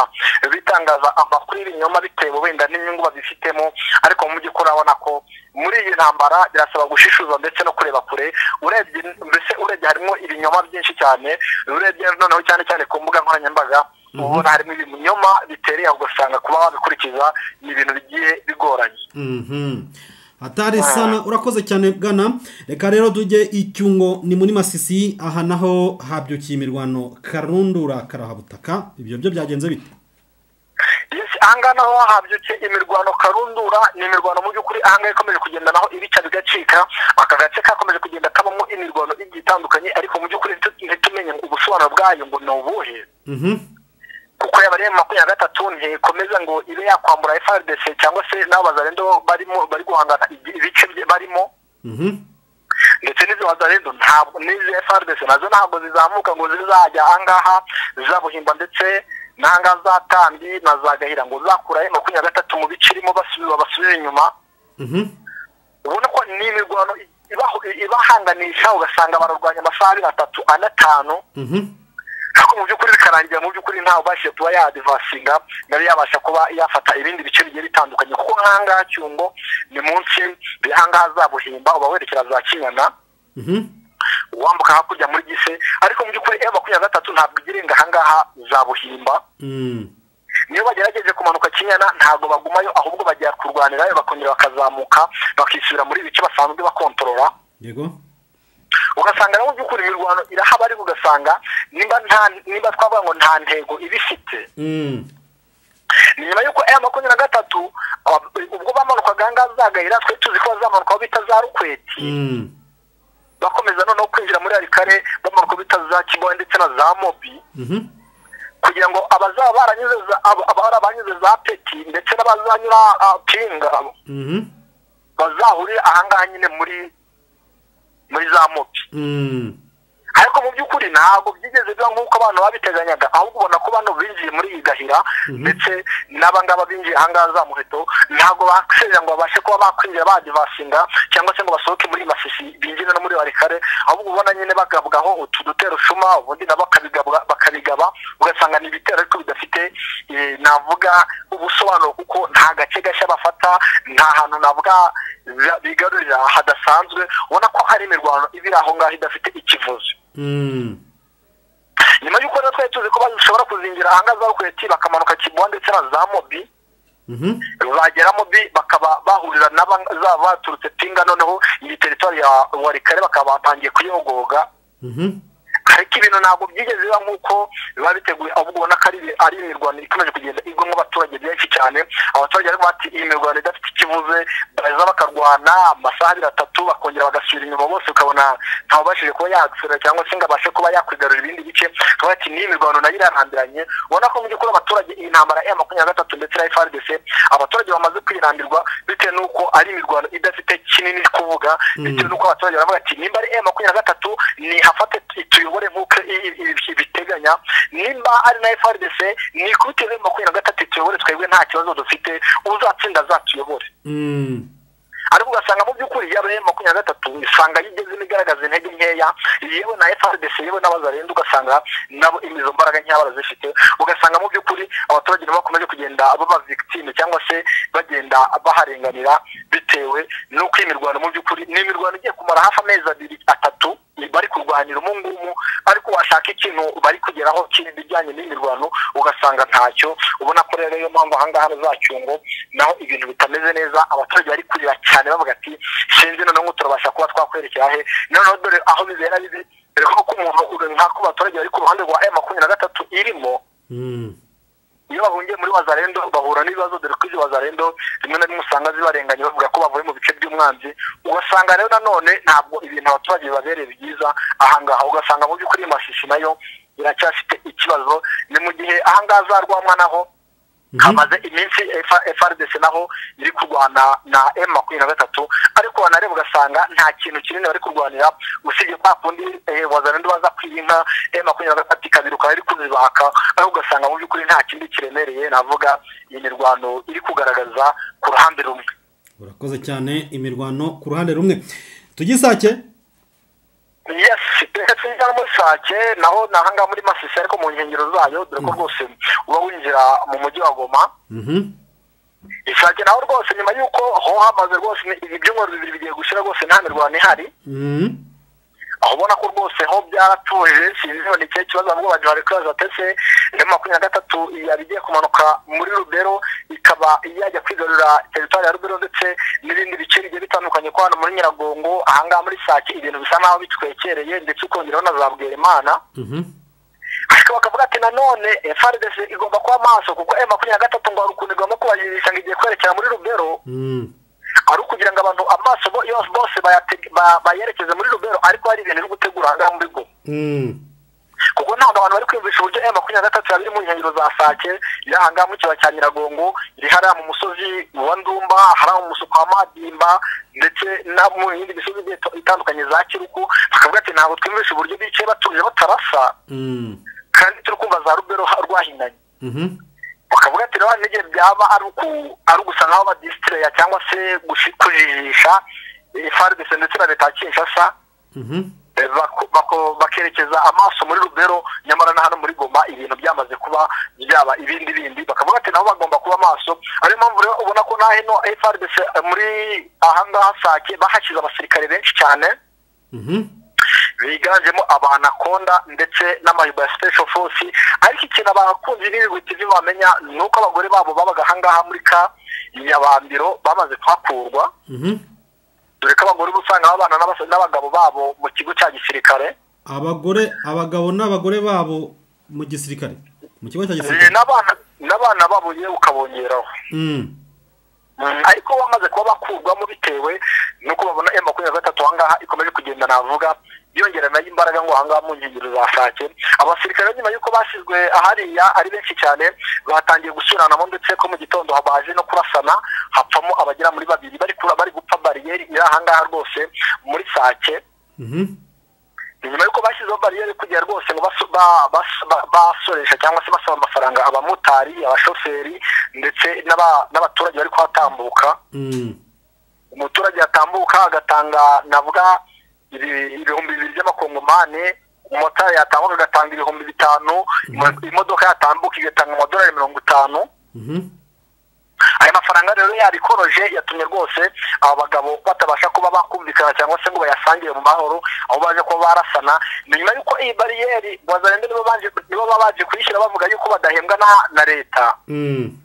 bitangaza amakuru y'ibinyoma bitewe wenda n'inyungu babifitemo ariko mu by'ukuri urabona ko muri iyi ntambara birasaba gushishuza ndetse no kureba kure urebye mbese urebye harimo ibinyoma byinshi cyane urebye noneho cyane cyane ku mbuga nkoranyambaga ubona harimo ibinyoma bitereye aho ugasanga kuba wabikurikiza ni ibintu bigiye bigoranye Mhm. hatari sana urakoze cyane bwana reka rero tujye icyungo ni muri masisi aha naho habyukiye imirwano karundura karahabutaka ibyo byo byagenze bite Yes, ahangaha naho habyutse imirwano karundura ni imirwano mu by'ukuri ahangaha ikomeje kugenda naho ibica bigacika aka gace kakomeje kugenda kabamo imirwano igiye itandukanye ariko mu by'ukuri ntitu- ntitumenye ubusobanuro bwayo ngo ni ubuhe Mhm. kuko yaba ari makumyabiri na gatatu ntikomeza ngo ibe yakwambura FRDC cyangwa se n'abo bazarendo barimo bari guhangana ibi- ibice bye barimo Mhm. ndetse n'izo wazarendo ntabwo n'izi FRDC nazo ntabwo zizamuka ngo zizajya ahangaha zabuhimba ndetse n'ahangaha zatambi na za gahira ngo zakurayo makumyabiri na gatatu mu bice irimo basubiza basubire inyuma Mhm. ubona ko ni imirwano ibaho- ibahanganisha ugasanga bararwanya amasaha abiri atatu ane atanu Mhm. ariko mu by'ukuri bikarangira mu by'ukuri ntawe ubashije kuba yadivasinga nawe yabasha kuba yafata ibindi bice bigiye bitandukanye kuko nk'ahangaha cyungo ni munsi ahangaha zabuhimba uba werekera za kinyana Mhm. wambuka hakurya muri gise ariko mu by'ukuri m makumyabiri na gatatu ntabwo igira inga ahangaha za buhimba Mm. niyo bagerageje kumanuka kinyana ntabwo bagumayo ahubwo bajya kurwanirayo bakongera bakazamuka bakisubira muri ibice basanzwe bakontorora yego ugasanga nawe by'ukuri imirwano irahaba ariko ugasanga niba nta niba twavuga ngo nta ntego iba ifite Mm. ni nyuma y'uko m makumyabiri na gatatu ab- ubwo bamanukaga ahangaha zagahira twari tuzi ko bazamanuka aho bita za rukweti Mm. bakomeza noneho kwinjira muri harikare bamanuka aho bita za kigoya ndetse na za mobi Mhm. kugira ngo abazaba baranyuze za- aba- abahora banyuze za peti ndetse n'abazanyura ah, pinga Mhm. bazahurire ahangaha nyine muri muri za mopi Mm. ariko mu by'ukuri ntabwo byigeze biba nk'uko abantu babiteganyaga ahubwo ubona ko bano binjiye muri iyi gahira ndetse n'abangaba binjiye ahangaha za muheto ntabwo baserera ngo babashe kuba bakwinjira badivasinga cyangwa se ngo basohoke muri masisi binjire no muri barikare ahubwo ubona nyine bagabwaho utu dutero shuma ubundi nabo bakabigabwa- bakabigaba ugasanga ni ibitero ariko bidafite eh, navuga ubusobanuro kuko nta gace gashya bafata nta hantu navuga za- bigarurira hadasanzwe ubona ko hari imirwano iba iri aho ngaho idafite ikivuzo Mm. nyuma y'uko rero twari tuzi ko bashobora kuzingira ahangaha za rukweti bakamanuka kibuha ndetse na za mobi Mhm. bagera mobi bakaba bahurira n'abazaba baturutse pinga noneho iyi teritwari ya warikare bakaba batangiye kuyogoga Mhm. ariko ibintu ntabwo byigeze biba nk'uko biba biteguye ahubwo ubona ko ari ari imirwano ikomeje kugenda igwa abaturage benshi cyane abaturage ariko bati iyi mirwano idafite ikibuze baza bakarwana amasaha abiri atatu bakongera bagasubira inyuma bose ukabona ntabashije kuba yahaserera cyangwa se ngo abashe kuba yakwigarurira ibindi bice akaba ati n'iyi mirwano nayo irarambiranye ubona ko mu by'ukuri abaturage iyi ntambara ya makumyabiri na gatatu ndetse na frdc abaturage bamaze kwirambirwa bitewe n'uko ari imirwano idafite kinini kuvuga bitewe n'uko abaturage baravuga ati nimba ari ya makumyabiri na gatatu nihafate tuyobore nk'uko i- i- i- biteganya nimba ari na frdc nikubite ya makumyabiri na gatatu tuyobore twebwe nta kibazo dufite uzatsinda azatuyobore Mm. ariko ugasanga mu by'ukuri yaba ari makumyabiri na gatatu usanga yigezemo igaragaza intege nkeya yewe na frdc yewe n'abazarenda ugasanga nabo imizo mbaraga nkeya barazifite ugasanga mu by'ukuri abaturage nabo bakomeje kugenda baba victime cyangwa se bagenda baharenganira bitewe n'uko iyi mirwano mu by'ukuri ni imirwano igiye kumara hafi amezi abiri atatu bari kurwanira umu ngumu ariko washaka ikintu bari kugeraho kindi bijyanye n'imirwano ugasanga ntacyo ubona ko rero iyo mpamvu ahangaha za cyungo naho ibintu bitameze neza abaturage bari kurira cyane bavuga ati sinzi noneho ngo turabasha kuba twakwerekera he noneho dore aho bibera bibi dore ko umuntu nk'ako abaturage bari ku ruhande rwa aya makumyabiri na gatatu irimo Mm. iyo bahungiye muri wazarendo bahura n'ibibazo dore ko izo wazarendo rimwe na rimwe usanga zibarenganya bavuga ko bavuye mu bice by'umwanzi ugasanga rero nanone ntabwo ibintu abaturage bibabereye byiza ahangaha ugasanga mu by'ukuri iyi mashishi nayo iracyafite ikibazo ni mu gihe ahangaha za rwamwa naho hamaze iminsi F- frdc naho iri kurwana na m makumyabiri na gatatu ariko wanareba ugasanga nta kintu kinini bari kurwanira usibye kwa kundi eh, wazarendo baza kwiba inka m makumyabiri na gatatu ikabiruka iri kuzibaka ariko ugasanga mu by'ukuri nta kindi kiremereye navuga iyi mirwano iri kugaragaza ku ruhande rumwe urakoze cyane imirwano ku ruhande rumwe tugisake yes tugira muri sake naho ni ahangaha muri masisi ariko mu nkengero zayo dore ko rwose uba winjira mu mujyi wa goma Mhm. ishake naho rwose nyuma y'uko ho hamaze rwose ni- ibi byumweru bibiri bigiye gushira rwose nta mirwano ihari Mm. aho ubona ko rwose ho byaratuje sinzi ngo ni ikihe kibazo ahubwo bagira bari kubaza batese ya makumyabiri na gatatu yari igiye kumanuka muri rubero ikaba yajya kwigarurira teritwari ya rubero ndetse n'ibindi bice bigiye bitandukanye ko hano muri nyiragongo ahangaha muri sake ibintu bisa n'aho bitwekereye ndetse ukongeraho na za bwerimana Mhm. ariko bakavuga ati nanone frdc igomba kuba maso kuko m makumyabiri na gatatu ngo hari ukuntu igomba kubajirisha ngo igiye kwerekera muri rubero Mm. ari ukugira ngo abantu amaso bo- yose bose bayatege- ba- bayerekeze muri rubero ariko hari ibintu biri gutegura ahangaha muri go Mm. kuko ntabwo abantu bari kwiyumvisha uburyo aya makumyabiri na gatatu yaba iri mu nkengero za sake iri ahangaha mu kibaya cya nyiragongo iri hariya mu musozi wa ndumba hariya mu musozi wa madimba ndetse no mu yindi misozi igiye itandukanye za kiruku bakavuga ati ntabwo twiyumvisha uburyo bicaye batuje batarasa Mm. kandi turi kumva za rubero ha- rwahinanye Mhm. bakavuga ati rero n'igihe byaba ari uku ari ugusa nk'aho badisitireya cyangwa se gushi- kujijisha frdc ndetse na leta ya kinshasa Mhm. eh, bako- bako- bakerekeza amaso muri rubero nyamara na hano muri goma ibintu byamaze kuba byaba ibindi bindi bakavuga ati nabo bagomba kuba amaso ariyo mpamvu rero ubona ko na hino frdc eh, muri ahangaha sake bahashyize abasirikare benshi cyane Mhm. biganjemo abanakonda ndetse n'amahiba ya special force ariko ikintu abakunzi n'ibigwi byo bamenya ni uko abagore babo babaga ahangaha muri ka nyabambiro bamaze kuhakurwa Mhm. dore ko abagore uba usanga babana n'abas- n'abagabo babo mu kigo cya gisirikare abagore abagabo n'abagore babo mu gisirikare mu kigo cya Eh, gisirikare n'abana n'abana babo yewe ukabongeraho Mm. ariko bamaze kuba bakurwamo bitewe nuko babona m makumyabiri na gatatu ahangaha ikomeje kugenda navuga yongera nayo imbaraga ngo ahangaha mu nkengero za sake abasirikare nyuma y'uko bashyizwe ahariya ari benshi cyane batangiye gusuranamo ndetse ko mu gitondo baje no kurasana hapfamo abagera muri babiri bari kura bari gupfa bariyeri iri ahangaha rwose muri sake Mhm. nyuma y'uko bashyizeho bariyeri kugira rwose ngo baso- ba- bas- ba- basoresha cyangwa se basaba amafaranga abamotari abashoferi ndetse n'aba- n'abaturage bari kuhatambuka Mm. umuturage yatambuka agatanga navuga ibi- ibihumbi bibiri by'amakongomani umumotari yatambuka agatanga ibihumbi bitanu imo- imodoka yatambuka igatanga amadolari mirongo itanu Mhm. aya mafaranga rero yabikoroje yatumye rwose aba bagabo batabasha kuba bakumvikana cyangwa se ngo bayasangire mu mahoro aho baje kuba barasana ni nyuma y'uko iyi bariyeri wazarende nibo baje nibo baba baje kuyishyira bavuga yuko badahembwa na- na leta Mm.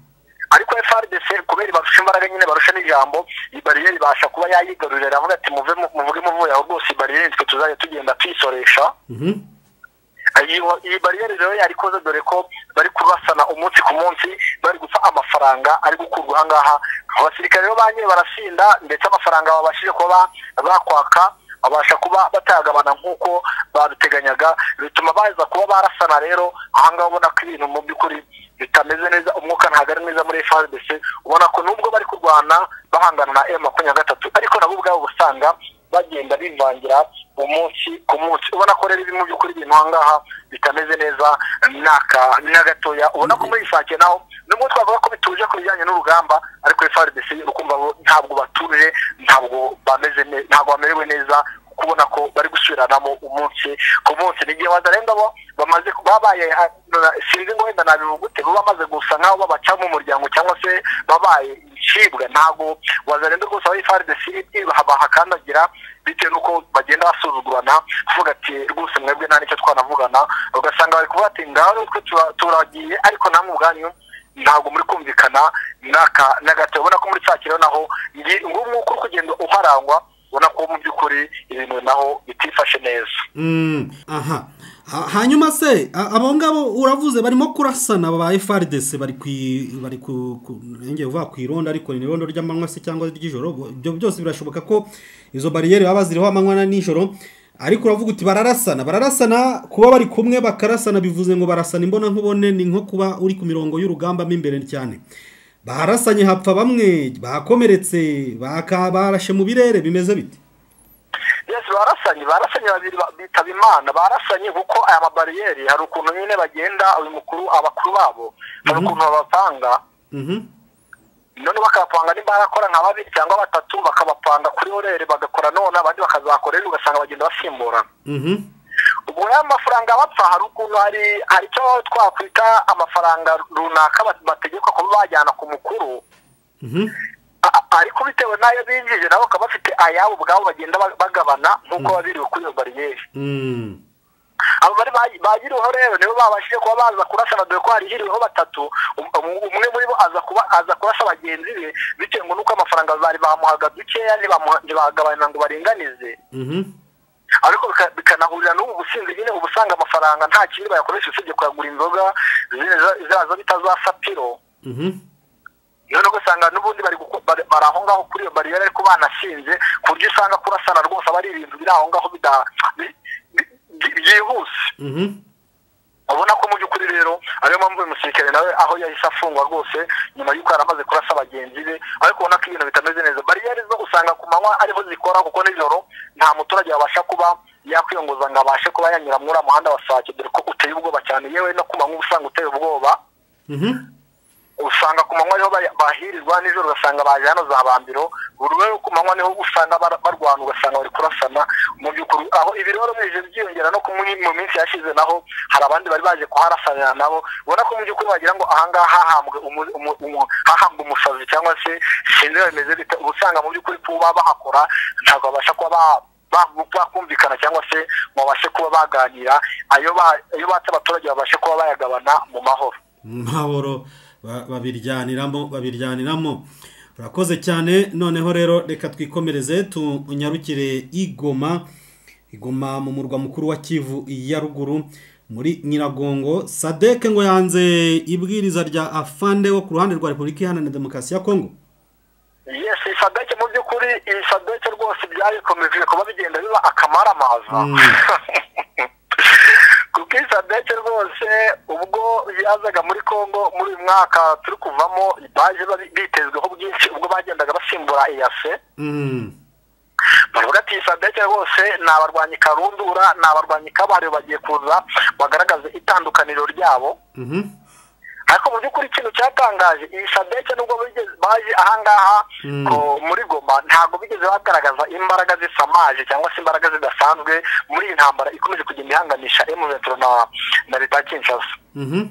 ariko frdc kubera barusha imbaraga nyine barusha n'ijambo iyi bariyeri ibasha kuba yayigarurira aravuga ati muve mu- muvuge muvuye aho rwose iyi bariyeri twe tuzajya tugenda tuyisoresha Mhm. Iyo- iyi bariyeri rero yarikoze dore ko bari kurasana umunsi ku munsi bari guca amafaranga ari gukurwa ahangaha abasirikare rero ba nyine barasinda ndetse amafaranga babashije kuba bakwaka babasha kuba batayagabana nk'uko babiteganyaga bituma baza kuba barasana rero ahangaha ubona ko ibintu mu by'ukuri bitameze neza umwuka ntabwo ari mwiza muri FRDC ubona ko nubwo bari kurwana bahangana na M makumyabiri na gatatu ariko nabo ubwabo usanga bagenda bivangira umunsi ku munsi ubona ko rero ibintu by'ukuri ibintu ahangaha bitameze neza n'aka na gatoya ubona ko muri isake naho nubwo twavuga ko bituje ku bijyanye n'urugamba ariko FRDC ukumva bo ntabwo batuje ntabwo bameze ne- ntabwo bamerewe neza kubona ko bari gusubiranamo umunsi ku munsi ni igihe wazarenda bo bamaze babaye ha- sinzi ngo wenda nabivuga ute bo bamaze gusa nkaho babacamo umuryango cyangwa se babaye incibwa ntabwo wazarenda rwose aho FRDC iri bahakandagira bitewe n'uko bagenda basuzugurana bavuga ati rwose mwebwe nta nicyo twanavugana ugasanga bari kuvuga ati ngaho natwe tura- turagiye ariko namwe ubwanyu ntabwo muri kumvikana n'aka na gato ubona ko muri Kacyiru naho ngi- nguwo umwuka uri kugenda uharangwa ubona ko mu by'ukuri ibintu naho bitifashe neza Mm, aha Ha- hanyuma se a- abo ngabo uravuze barimo kurasana ba FRDC bari ku bari ku ku- nenge uvuga ku irondo ariko ni irondo ry'amanywa se cyangwa ry'ijoro bo- ibyo byose birashoboka ko izo bariyeri baba baziriho amanywa na nijoro ariko uravuga uti bararasana bararasana kuba bari kumwe bakarasana bivuze ngo barasana imbona nkubone ni nko kuba uri ku mirongo y'urugamba mo imbere cyane barasanye hapfa bamwe bakomeretse baka- barashe mu birere bimeze bite yes barasanye barasanye babiri ba- bitaba imana barasanye kuko aya mabariyeri hari ukuntu nyine bagenda uyu mukuru abakuru babo hari ukuntu babapanga Mhm. none bakabapanga nimba barakora nka babiri cyangwa batatu bakabapanga kuri orere bagakora none abandi bakazakorera ugasanga bagenda basimburana Mhm. ubwo ya mafaranga bapfa hari ukuntu hari hari icyo twakwita amafaranga runaka bat- bategekwa kuba bajyana ku mukuru Mhm. A- ariko bitewe n'ayo binjije nabo bakaba bafite ayabo ubwabo bagenda ba- bagabana nk'uko babiriwe kuri iyo bariyeri Mm. abo bari ba- bagiriweho rero nibo babashije kuba baza kurasana dore ko harihiriweho batatu Um- um- umwe muri bo aza kuba aza kurasa bagenzi be bitewe ngo nuko amafaranga bari bamuhaga dukeya ntibamuha- ntibagabanira ngo baringanize Mhm. ariko bika- bikanahurira n'ubu businzi nyine uba usanga amafaranga nta kindi bayakoresha usibye kuyagura inzoga ziza- zaza bitazasapiro Mhm. none ugasanga n'ubundi bari guko- bari bari aho ngaho kuri iyo bariyeri ariko banashinze ku buryo usanga kurasana rwose aba ari ibintu biri aho ngaho bida- bi- bi- bi- byihuse Mhm. ubona ko mu by'ukuri rero ariyo mpamvu uyu musirikare nawe aho yahise afungwa rwose nyuma y'uko yari amaze kurasa bagenzi be ariko ubona ko ibintu bitameze neza bariyeri zo usanga ku manywa ariho zikora kuko nijoro nta muturage wabasha kuba yakwiyongoza ngo abashe kuba yanyura muri uriya muhanda wa sake dore ko uteye ubwoba cyane yewe no ku manywa uba usanga uteye ubwoba Mhm. usanga ku manywa niho baya- bahirirwa nijoro ugasanga baje hano za bambiro buri rero ku manywa niho usanga bara- barwana ugasanga bari kurasana mu by'ukuri aho ibi rero bije byiyongera no ku munyi- mu minsi yashize naho hari abandi bari baje kuharasanira nabo ubona ko mu by'ukuri wagira ngo ahangaha hahambwe umu- umu- umu- hahambwe umusazi cyangwa se sinzi bimeze bite uba usanga mu by'ukuri kuba bahakora ntabwo babasha kuba ba- ba- bakumvikana cyangwa se ngo babashe kuba baganira ayo ba- ayo batse abaturage babashe kuba bayagabana mu mahoro Mahoro ba- babiryaniramo babiryaniramo urakoze cyane noneho rero reka twikomereze tunyarukire igoma igoma mu murwa mukuru wa kivu ya ruguru muri nyiragongo sadeke ngo yanze ibwiriza rya afande wo ku ruhande rwa repubulika iharanira demokarasi ya kongo yes isadeke mu by'ukuri iyi sadeke rwose byabikomeje kuba bigenda biba akamaramaza kuko iyi sadeke rwose ubwo yazaga muri congo muri uyu mwaka turi kuvamo baje bari- bitezweho bwinshi ubwo bagendaga basimbura eyase Mm. bavuga ati sadeke rwose ni abarwanyi karundura ni abarwanyi kabariyo bagiye kuza bagaragaze itandukaniro ryabo Mhm. ariko mu by'ukuri ikintu cyatangaje iyi sadeke nubwo bigeze- baje ahangaha Mm. ngo muri goma ntabwo bigeze bagaragaza imbaraga zisamaje cyangwa se imbaraga zidasanzwe muri iyi ntambara ikomeje kugenda ihanganisha emuvetero na na leta ya kinshasa Mhm.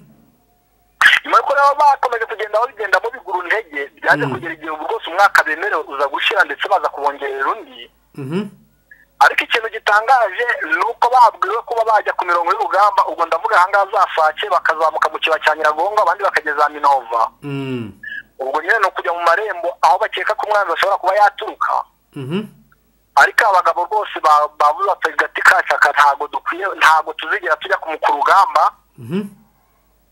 nyuma yuko nabo bakomeje kugenda babigenda bigura intege byaje kugera igihe ubu rwose umwaka bemerewe uza gushira ndetse baza kubongerera undi Mhm. ariko ikintu gitangaje ni uko babwiwe kuba bajya ku mirongo y'urugamba ubwo ndavuga ahangaha za sake bakazamuka mu kiba cya nyiragongo abandi bakageza za minova Mm. ubwo nyine ni ukujya mu marembo aho bakeka ko umwanzi ashobora kuba yaturuka Mhm. ariko abagabo bose ba- bavuze bati gati kashaka ntabwo dukwiye ntabwo tuzigera tujya ku ku rugamba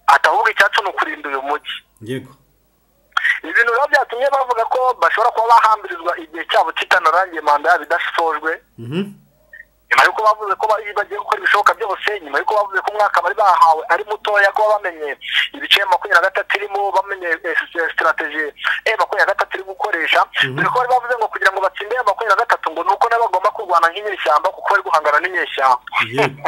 atahubwo icyacu ni ukurinda uyu mujyi yego ibintu biba byatumye bavuga ko bashobora kuba bahambirizwa igihe cyabo kitanarangiye manda yabo idasojwe Mhm. nyuma y'uko bavuze ko bari bagiye gukora ibishoboka byose nyuma y'uko bavuze ko umwaka bari bahawe ari mutoya kuba bamenye ibice makumyabiri na gatatu irimo bamenye sitarateji e makumyabiri na gatatu iri gukoresha dore ko bari bavuze ngo kugira ngo batsinde ya makumyabiri na gatatu ngo ni uko nabo bagomba kurwana nk'inyeshyamba kuko bari guhangana n'inyeshyamba yego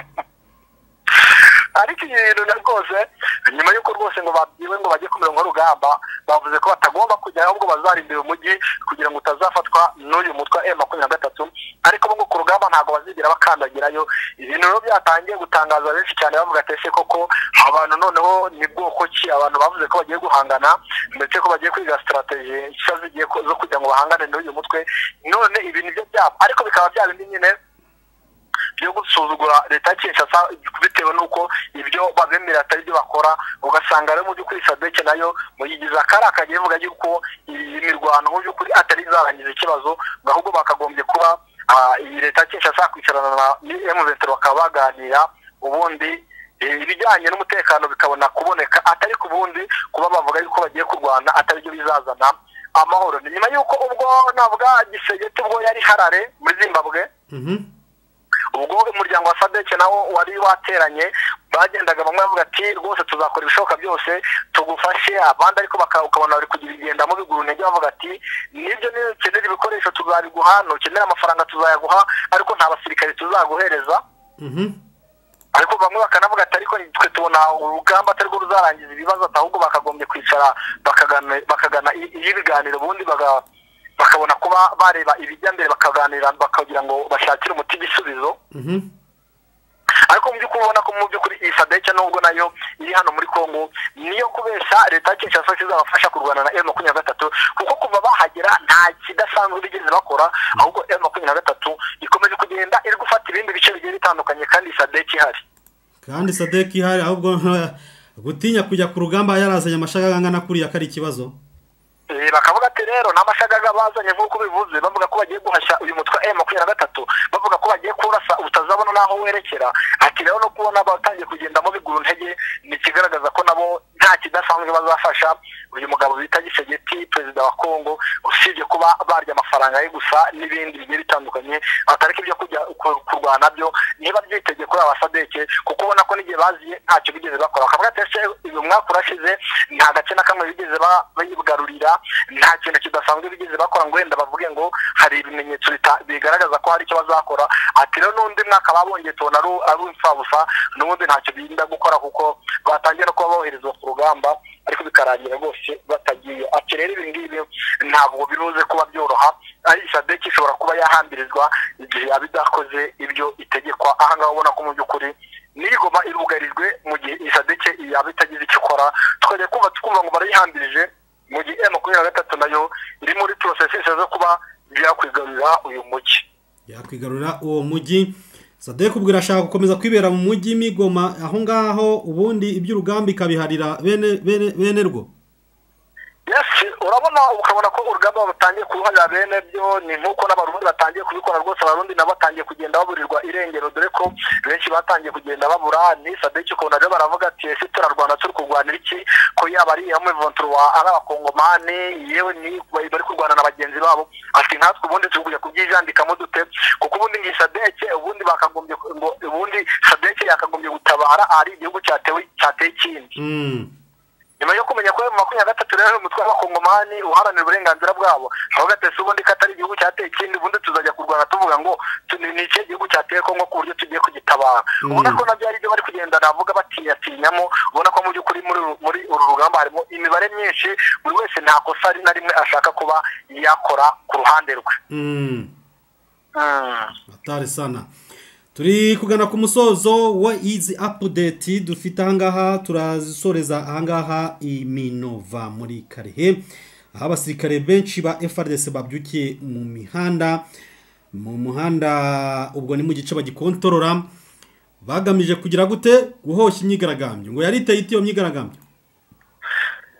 ariko ibi bintu na rwose nyuma y'uko rwose ngo babwiwe ngo bajye ku mirongo y'urugamba bavuze ko batagomba kujya ahubwo bazarindira umujyi kugira ngo utazafatwa n'uyu mutwe wa M makumyabiri na gatatu ariko bo ngo ku rugamba ntabwo bazigera bakandagirayo ibintu rero byatangiye gutangaza benshi cyane bavuga ati ese koko abantu noneho ni bwoko ki abantu bavuze ko bagiye guhangana ndetse ko bagiye kwiga sitarateji nshya zigiye ko- zo kugira ngo bahangane n'uyu mutwe none ibintu byo byabo ariko bikaba bya bindi nyine byo gusuzugura leta ya kinshasa bitewe n'uko ibyo babemera atari byo bakora ugasanga rero mu by'ukuri sadeke nayo muyigize akari akajya ivuga yuko iyi mirwano mu by'ukuri atari izarangiza ikibazo ngo ahubwo bakagombye kuba ah, iyi leta ya kinshasa kwicarana na emuventuro bakaba baganira ubundi eh, ibijyanye n'umutekano bikabona kuboneka atari ku bundi kuba bavuga yuko bagiye kurwana atari byo bizazana amahoro ni nyuma y'uko ubwo navuga gisegeti ubwo yari harare muri zimbabwe Mhm. ubwo umuryango wa sadeke nawo wari wateranye bagendaga bamwe bavuga ati rwose tuzakora ibishoboka byose tugufashe abandi ariko baka- ukabona bari kugira ibigendamo bigura intege bavuga ati nibyo niba ukenera ibikoresho tuzabiguha nukenera amafaranga tuzayaguha ariko nta basirikare tuzaguhereza Mhm. ariko bamwe bakanavuga ati ariko twe tubona urugamba atari rwo ruzarangiza ibibazo ati ahubwo bakagombye kwicara bakagana- bakagana i- iy'ibiganiro ubundi baga- bakabona kuba bareba ibijya mbere bakaganira bakagira ngo bashakire umuti igisubizo Mhm. ariko mu by'ukuri ubona ko mu by'ukuri iyi sadeke nubwo nayo iri hano muri kongo niyo kubeshya leta ya kinshasa izabafasha kurwana na emu makumyabiri na gatatu kuko kuva bahagera nta kidasanzwe bigeze bakora ahubwo emu makumyabiri na gatatu ikomeje kugenda iri gufata ibindi bice bigiye bitandukanye kandi iyi sadeke ihari kandi sadeki ihari ahubwo gutinya kujya ku rugamba yarazanye amashagaga angana kuriya ko ari ikibazo Eh, bakavuga ati rero nta mashagaga bazanye nk'uko bivuze bavuga ko bagiye guhashya uyu mutwe wa makumyabiri na gatatu bavuga ko bagiye kurasa utazabona n'aho werekera ati rero no kubona batangiye kugendamo bigura intege ni ikigaragaza ko nabo nta kidasanzwe bazafasha uyu mugabo bita gisegeti perezida wa kongo usibye kuba barya amafaranga ye gusa n'ibindi bigiye bitandukanye atariko ibyo kujya ku- kurwana byo niba byitege kuri aba sadeke kuko ubona ko n'igihe baziye ntacyo bigeze bakora bakavuga ati ese uyu mwaka urashize nta gace na kamwe bigeze ba- bayigarurira nta kintu kidasanzwe bigeze bakora ngo wenda bavuge ngo hari ibimenyetso bita- bigaragaza ko hari icyo bazakora ati rero n'undi mwaka babongeye tubona ari ari imfabusa n'ubundi ntacyo birinda gukora kuko batangiye no kuba boherezwa ku rugamba ariko bikarangira rwose batagiye ati rero ibi ngibi ntabwo biruze kuba byoroha ari sadeki ishobora kuba yahambirizwa igihe yaba idakoze ibyo itegekwa aha ngaha ubona ko mu by'ukuri niyigoma irugarijwe mu gihe isadeke yaba itagize icyo ikora twajya kumva tukumva ngo barayihambirije mu gihe M makumyabiri na gatatu nayo iri muri porosesisi zo kuba byakwigarurira uyu mujyi yakwigarurira uwo mujyi sadek ubwo irashaka gukomeza kwibera mu mujyi migoma aho ngaho ubundi iby'urugamba ikabiharira bene bene bene rwo yesi urabona ukabona ko urugamba batangiye kuruharira bene byo ni nk'uko n'abarundi batangiye kubikora rwose abarundi nabo batangiye kugenda baburirwa irengero dore ko benshi batangiye kugenda babura ni sadeki ukabona rero baravuga ati ese turarwana turi kurwanira iki ko yaba ari hamwe vonturu wa ari abakongomani yewe ni bari bari kurwana na bagenzi babo ati nkatwe ubundi turi kujya kubyijandikamo dute kuko ubundi ngiyi sadeke ubundi bakagombye ngo ubundi sadeke yakagombye gutabara ahari igihugu cyatewe cyateye ikindi Mm. nyuma yo kumenya ko mu makumyabiri na gatatu rero umutwe w'abakongomani uharanira uburenganzira bwabo aho gatese ubundi ko atari igihugu cyateye ikindi ubundi tuzajya kurwana tuvuga ngo tu- ni ikihe gihugu cyateye kongo ku buryo tugiye kugitabara ubona ko nabyo ari byo bari kugenda navuga batinyatinyamo ubona ko mu by'ukuri muri uru- muri uru rugamba harimo imibare myinshi buri wese nta kosa ari na rimwe ashaka kuba yakora ku ruhande rwe Mm. Mm. hatari sana turi kugana ku musozo wa izi apudeti dufite ahangaha turasoreza ahangaha iminova muri karehe aho abasirikare benshi ba FRDC babyukiye mu mihanda mu muhanda ubwo ni mu gice bagikontorora bagamije kugira gute guhosha imyigaragambyo ngo yariteye iti iyo myigaragambyo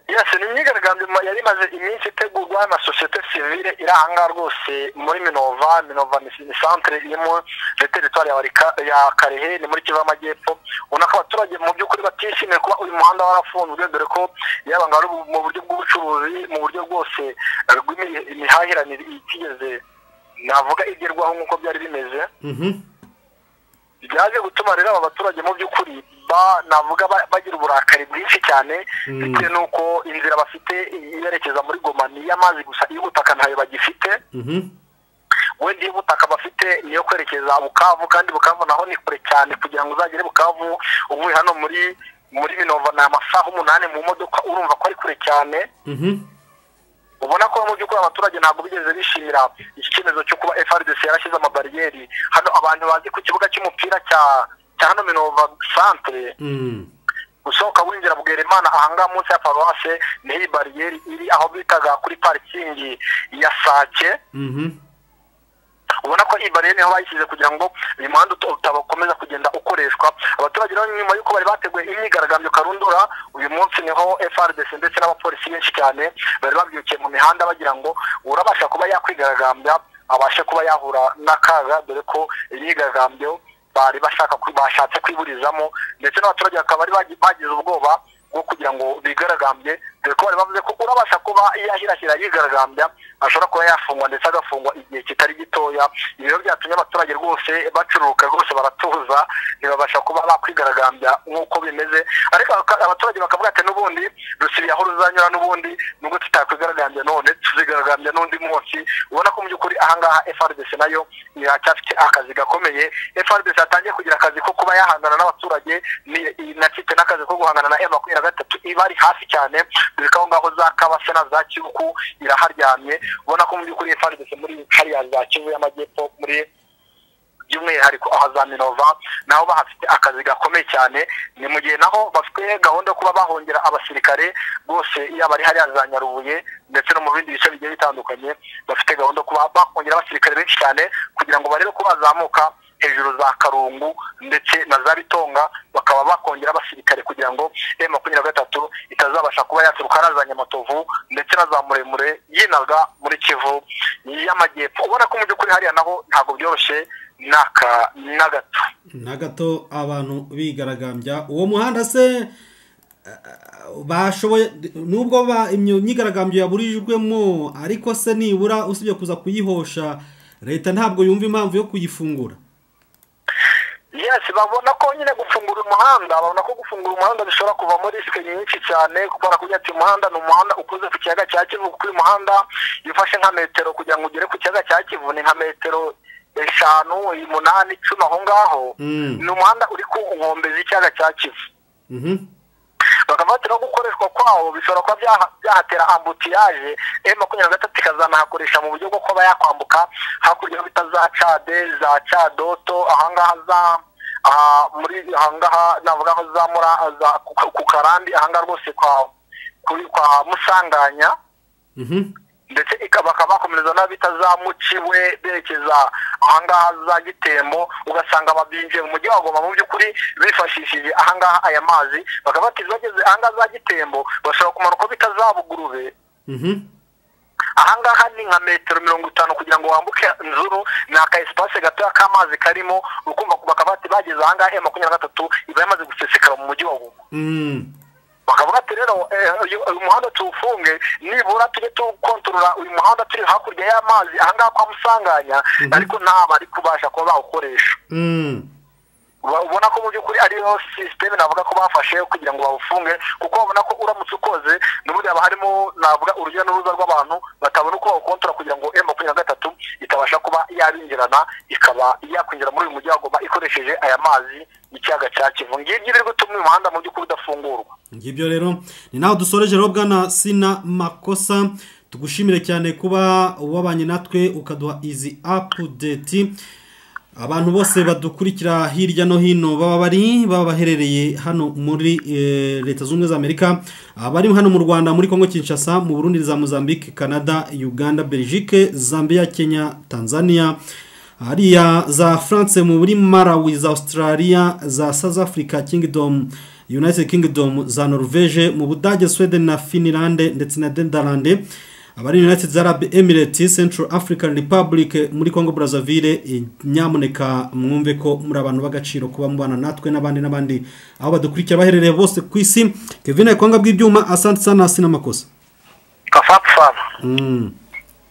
yesi ni imyigaragambyo ma- yari imaze iminsi itegurwa na sosiyete sivile iri ahangaha rwose muri minova minova ni ni santere irimo muri teritwari ya Warika- ya karehe ni muri kivu y'amajyepfo ubona ko abaturage mu by'ukuri batishimiye kuba uyu muhanda warafunzwe dore ko yaba ngo ari mu buryo bw'ubucuruzi mu buryo bwose eh, rw'imi- imihahiranire itigeze navuga igerwaho nk'uko byari bimeze Mhm. byaje gutuma rero aba baturage mu by'ukuri ba- navuga ba- bagira uburakari bwinshi cyane bitewe n'uko inzira bafite yerekeza muri goma ni iy'amazi gusa iy'ubutaka ntayo bagifite Mhm. wenda iy'ubutaka bafite niyo kwerekeza bukavu kandi bukavu naho ni kure cyane kugira ngo uzagere bukavu uvuye hano muri muri minova ni amasaha umunani mu modoka urumva ko ari kure cyane Mhm. ubona ko mu by'ukuri abaturage ntabwo bigeze bishimira iki cyemezo cyo kuba FRDC yarashyize amabariyeri hano abantu bazi ku kibuga cy'umupira cya cya hano Minova centre Mm. usohoka winjira Bwerimana ahangaha munsi ya paruwase niho iyi bariyeri iri aho bitaga kuri parikingi ya Sake Mhm. ubona ko iyi bariyeri niho bayishyize kugira ngo uyu muhanda uta- utabakomeza kugenda ukoreshwa abaturage rero nyuma y'uko bari bateguye imyigaragambyo karundura uyu munsi niho FRDC ndetse n'abapolisi benshi cyane bari babyukiye mu mihanda bagira ngo urabasha kuba yakwigaragambya abashe kuba yahura n'akaga dore ko imyigaragambyo bari bashaka kwi- bashatse kwiburizamo ndetse n'abaturage bakaba bari bagi- bagize ubwoba bwo kugira ngo bigaragambye dore ko bari bavuze ko urabasha kuba yahirahira yigaragambya ashobora kuba yafungwa ndetse agafungwa igihe kitari gitoya ibi rero byatumye abaturage rwose bacuruka rwose baratuza ntibabasha kuba bakwigaragambya nk'uko bimeze ariko abaka- abaturage bakavuga ati n'ubundi rusibi aho ruzanyura n'ubundi nubwo tutakwigaragambya none tuzigaragambya n'undi munsi ubona ko mu by'ukuri ahangaha FRDC nayo iracyafite akazi gakomeye FRDC yatangiye kugira akazi ko kuba yahangana n'abaturage ni- inafite n'akazi ko guhangana na M makumyabiri na gatatu iba ari hafi cyane dore ko aho ngaho za kabase na za kibuku iraharyamye ubona ko mu by'ukuri FRDC muri hariya za kivu y'amajyepfo muri by'umwihariko aha za minova naho bahafite akazi gakomeye cyane ni mu gihe naho bafite gahunda yo kuba bahongera abasirikare bose yaba ari hariya za nyarubuye ndetse no mu bindi bice bigiye bitandukanye bafite gahunda yo kuba bahongera abasirikare benshi cyane kugira ngo barebe ko bazamuka hejuru za karungu ndetse na za bitonga bakaba bakongera abasirikare kugira ngo e makumyabiri na gatatu itazabasha kuba yaturuka na za nyamatovu ndetse na za muremure yinaga muri kivu y'amajyepfo ubona ko mu by'ukuri hariya naho ntabwo byoroshye n'aka na gato Na gato abantu bigaragambya uwo muhanda se uh, bashoboye nubwo ba imyo myigaragambyo yaburijwemo ariko se nibura usibye kuza kuyihosha leta ntabwo yumva impamvu yo kuyifungura yes babona ko nyine gufungura umuhanda babona ko gufungura umuhanda bishobora kuvamo risike nyinshi cyane kubera kugira ati umuhanda ni umuhanda ukoze ku kiyaga cya kivu kuko uyu muhanda iyo ufashe nka metero kugira ngo ugere ku kiyaga cya kivu ni nka metero eshanu umunani icumi aho ngaho Mm. ni umuhanda uri ku nkombe z'ikiyaga cya kivu Mhm. bakafatiraho gukoreshwa kwawo bishobora kuba byaha- byahatera ambutiyaje m makumyabiri na gatatu ikazanahakoresha mu buryo bwo kuba yakwambuka hakurya aho bita za cade za cadoto ahangaha za aha muri ahangaha navuga aho za mura za ku- ku karandi ahangaha rwose kwa kuri- kwa musanganya Mhm. ndetse ikaba bakaba bakomereza n'abita za muciwe berekeza ahangaha za gitembo ugasanga ababinjiye mu mujyi wa goma mu by'ukuri bifashishije ahangaha aya mazi bakaba bati bageze ahangaha za gitembo bashobora kumanuka aho bita za bugurube Mhm. ahangaha ni nka metero mirongo itanu kugira ngo wambuke nzuru ni aka esipase gatoya k'amazi karimo ukumva bakaba bati bageze ahangaha ya makumyabiri na gatatu iba yamaze gusesekara mu mujyi wa goma Mm. bakavuga ati rero eh, uyu uyu muhanda tuwufunge nibura tujye tuwukontorora uyu muhanda turi hakurya y'amazi ahangaha kwa musanganya ariko nta bari kubasha kuba bawukoresha Mm. Uba- ubona ko mu by'ukuri ariyo sisiteme navuga ko bafashe kugira ngo bawufunge kuko babona ko uramutse ukoze n'ubundi haba harimo navuga urujya n'uruza rw'abantu batabona uko bawukontora kugira ngo m makumyabiri na gatatu itabasha kuba yabinjirana ikaba yakwinjira muri uyu mujyi wa goma ikoresheje aya mazi y'ikiyaga cya kivu ngibyo biri gutuma uyu muhanda mu by'ukuri udafungurwa ngibyo rero ni naho dusoreje rero bwana sina makosa tugushimire cyane kuba wabanye natwe ukaduha izi apudeti abantu bose badukurikira hirya no hino baba bari baba baherereye hano muri eh, leta zunze ubumwe za amerika abari hano mu rwanda muri congo kinshasa mu burundi za mozambique canada uganda belgique zambia kenya tanzania hariya za france mu buri malawi za australia za south africa kingdom united kingdom za norvege mu budage sweden na finland ndetse na dendarande abari united arab emirates central african republic muri congo brazzaville eh, nyamuneka mwumve ko muri abantu b'agaciro kuba mubana natwe n'abandi n'abandi aho badukurikira baherereye bose ku isi kevin kwanga bw'ibyuma asante sana sina makosa asante sana mm.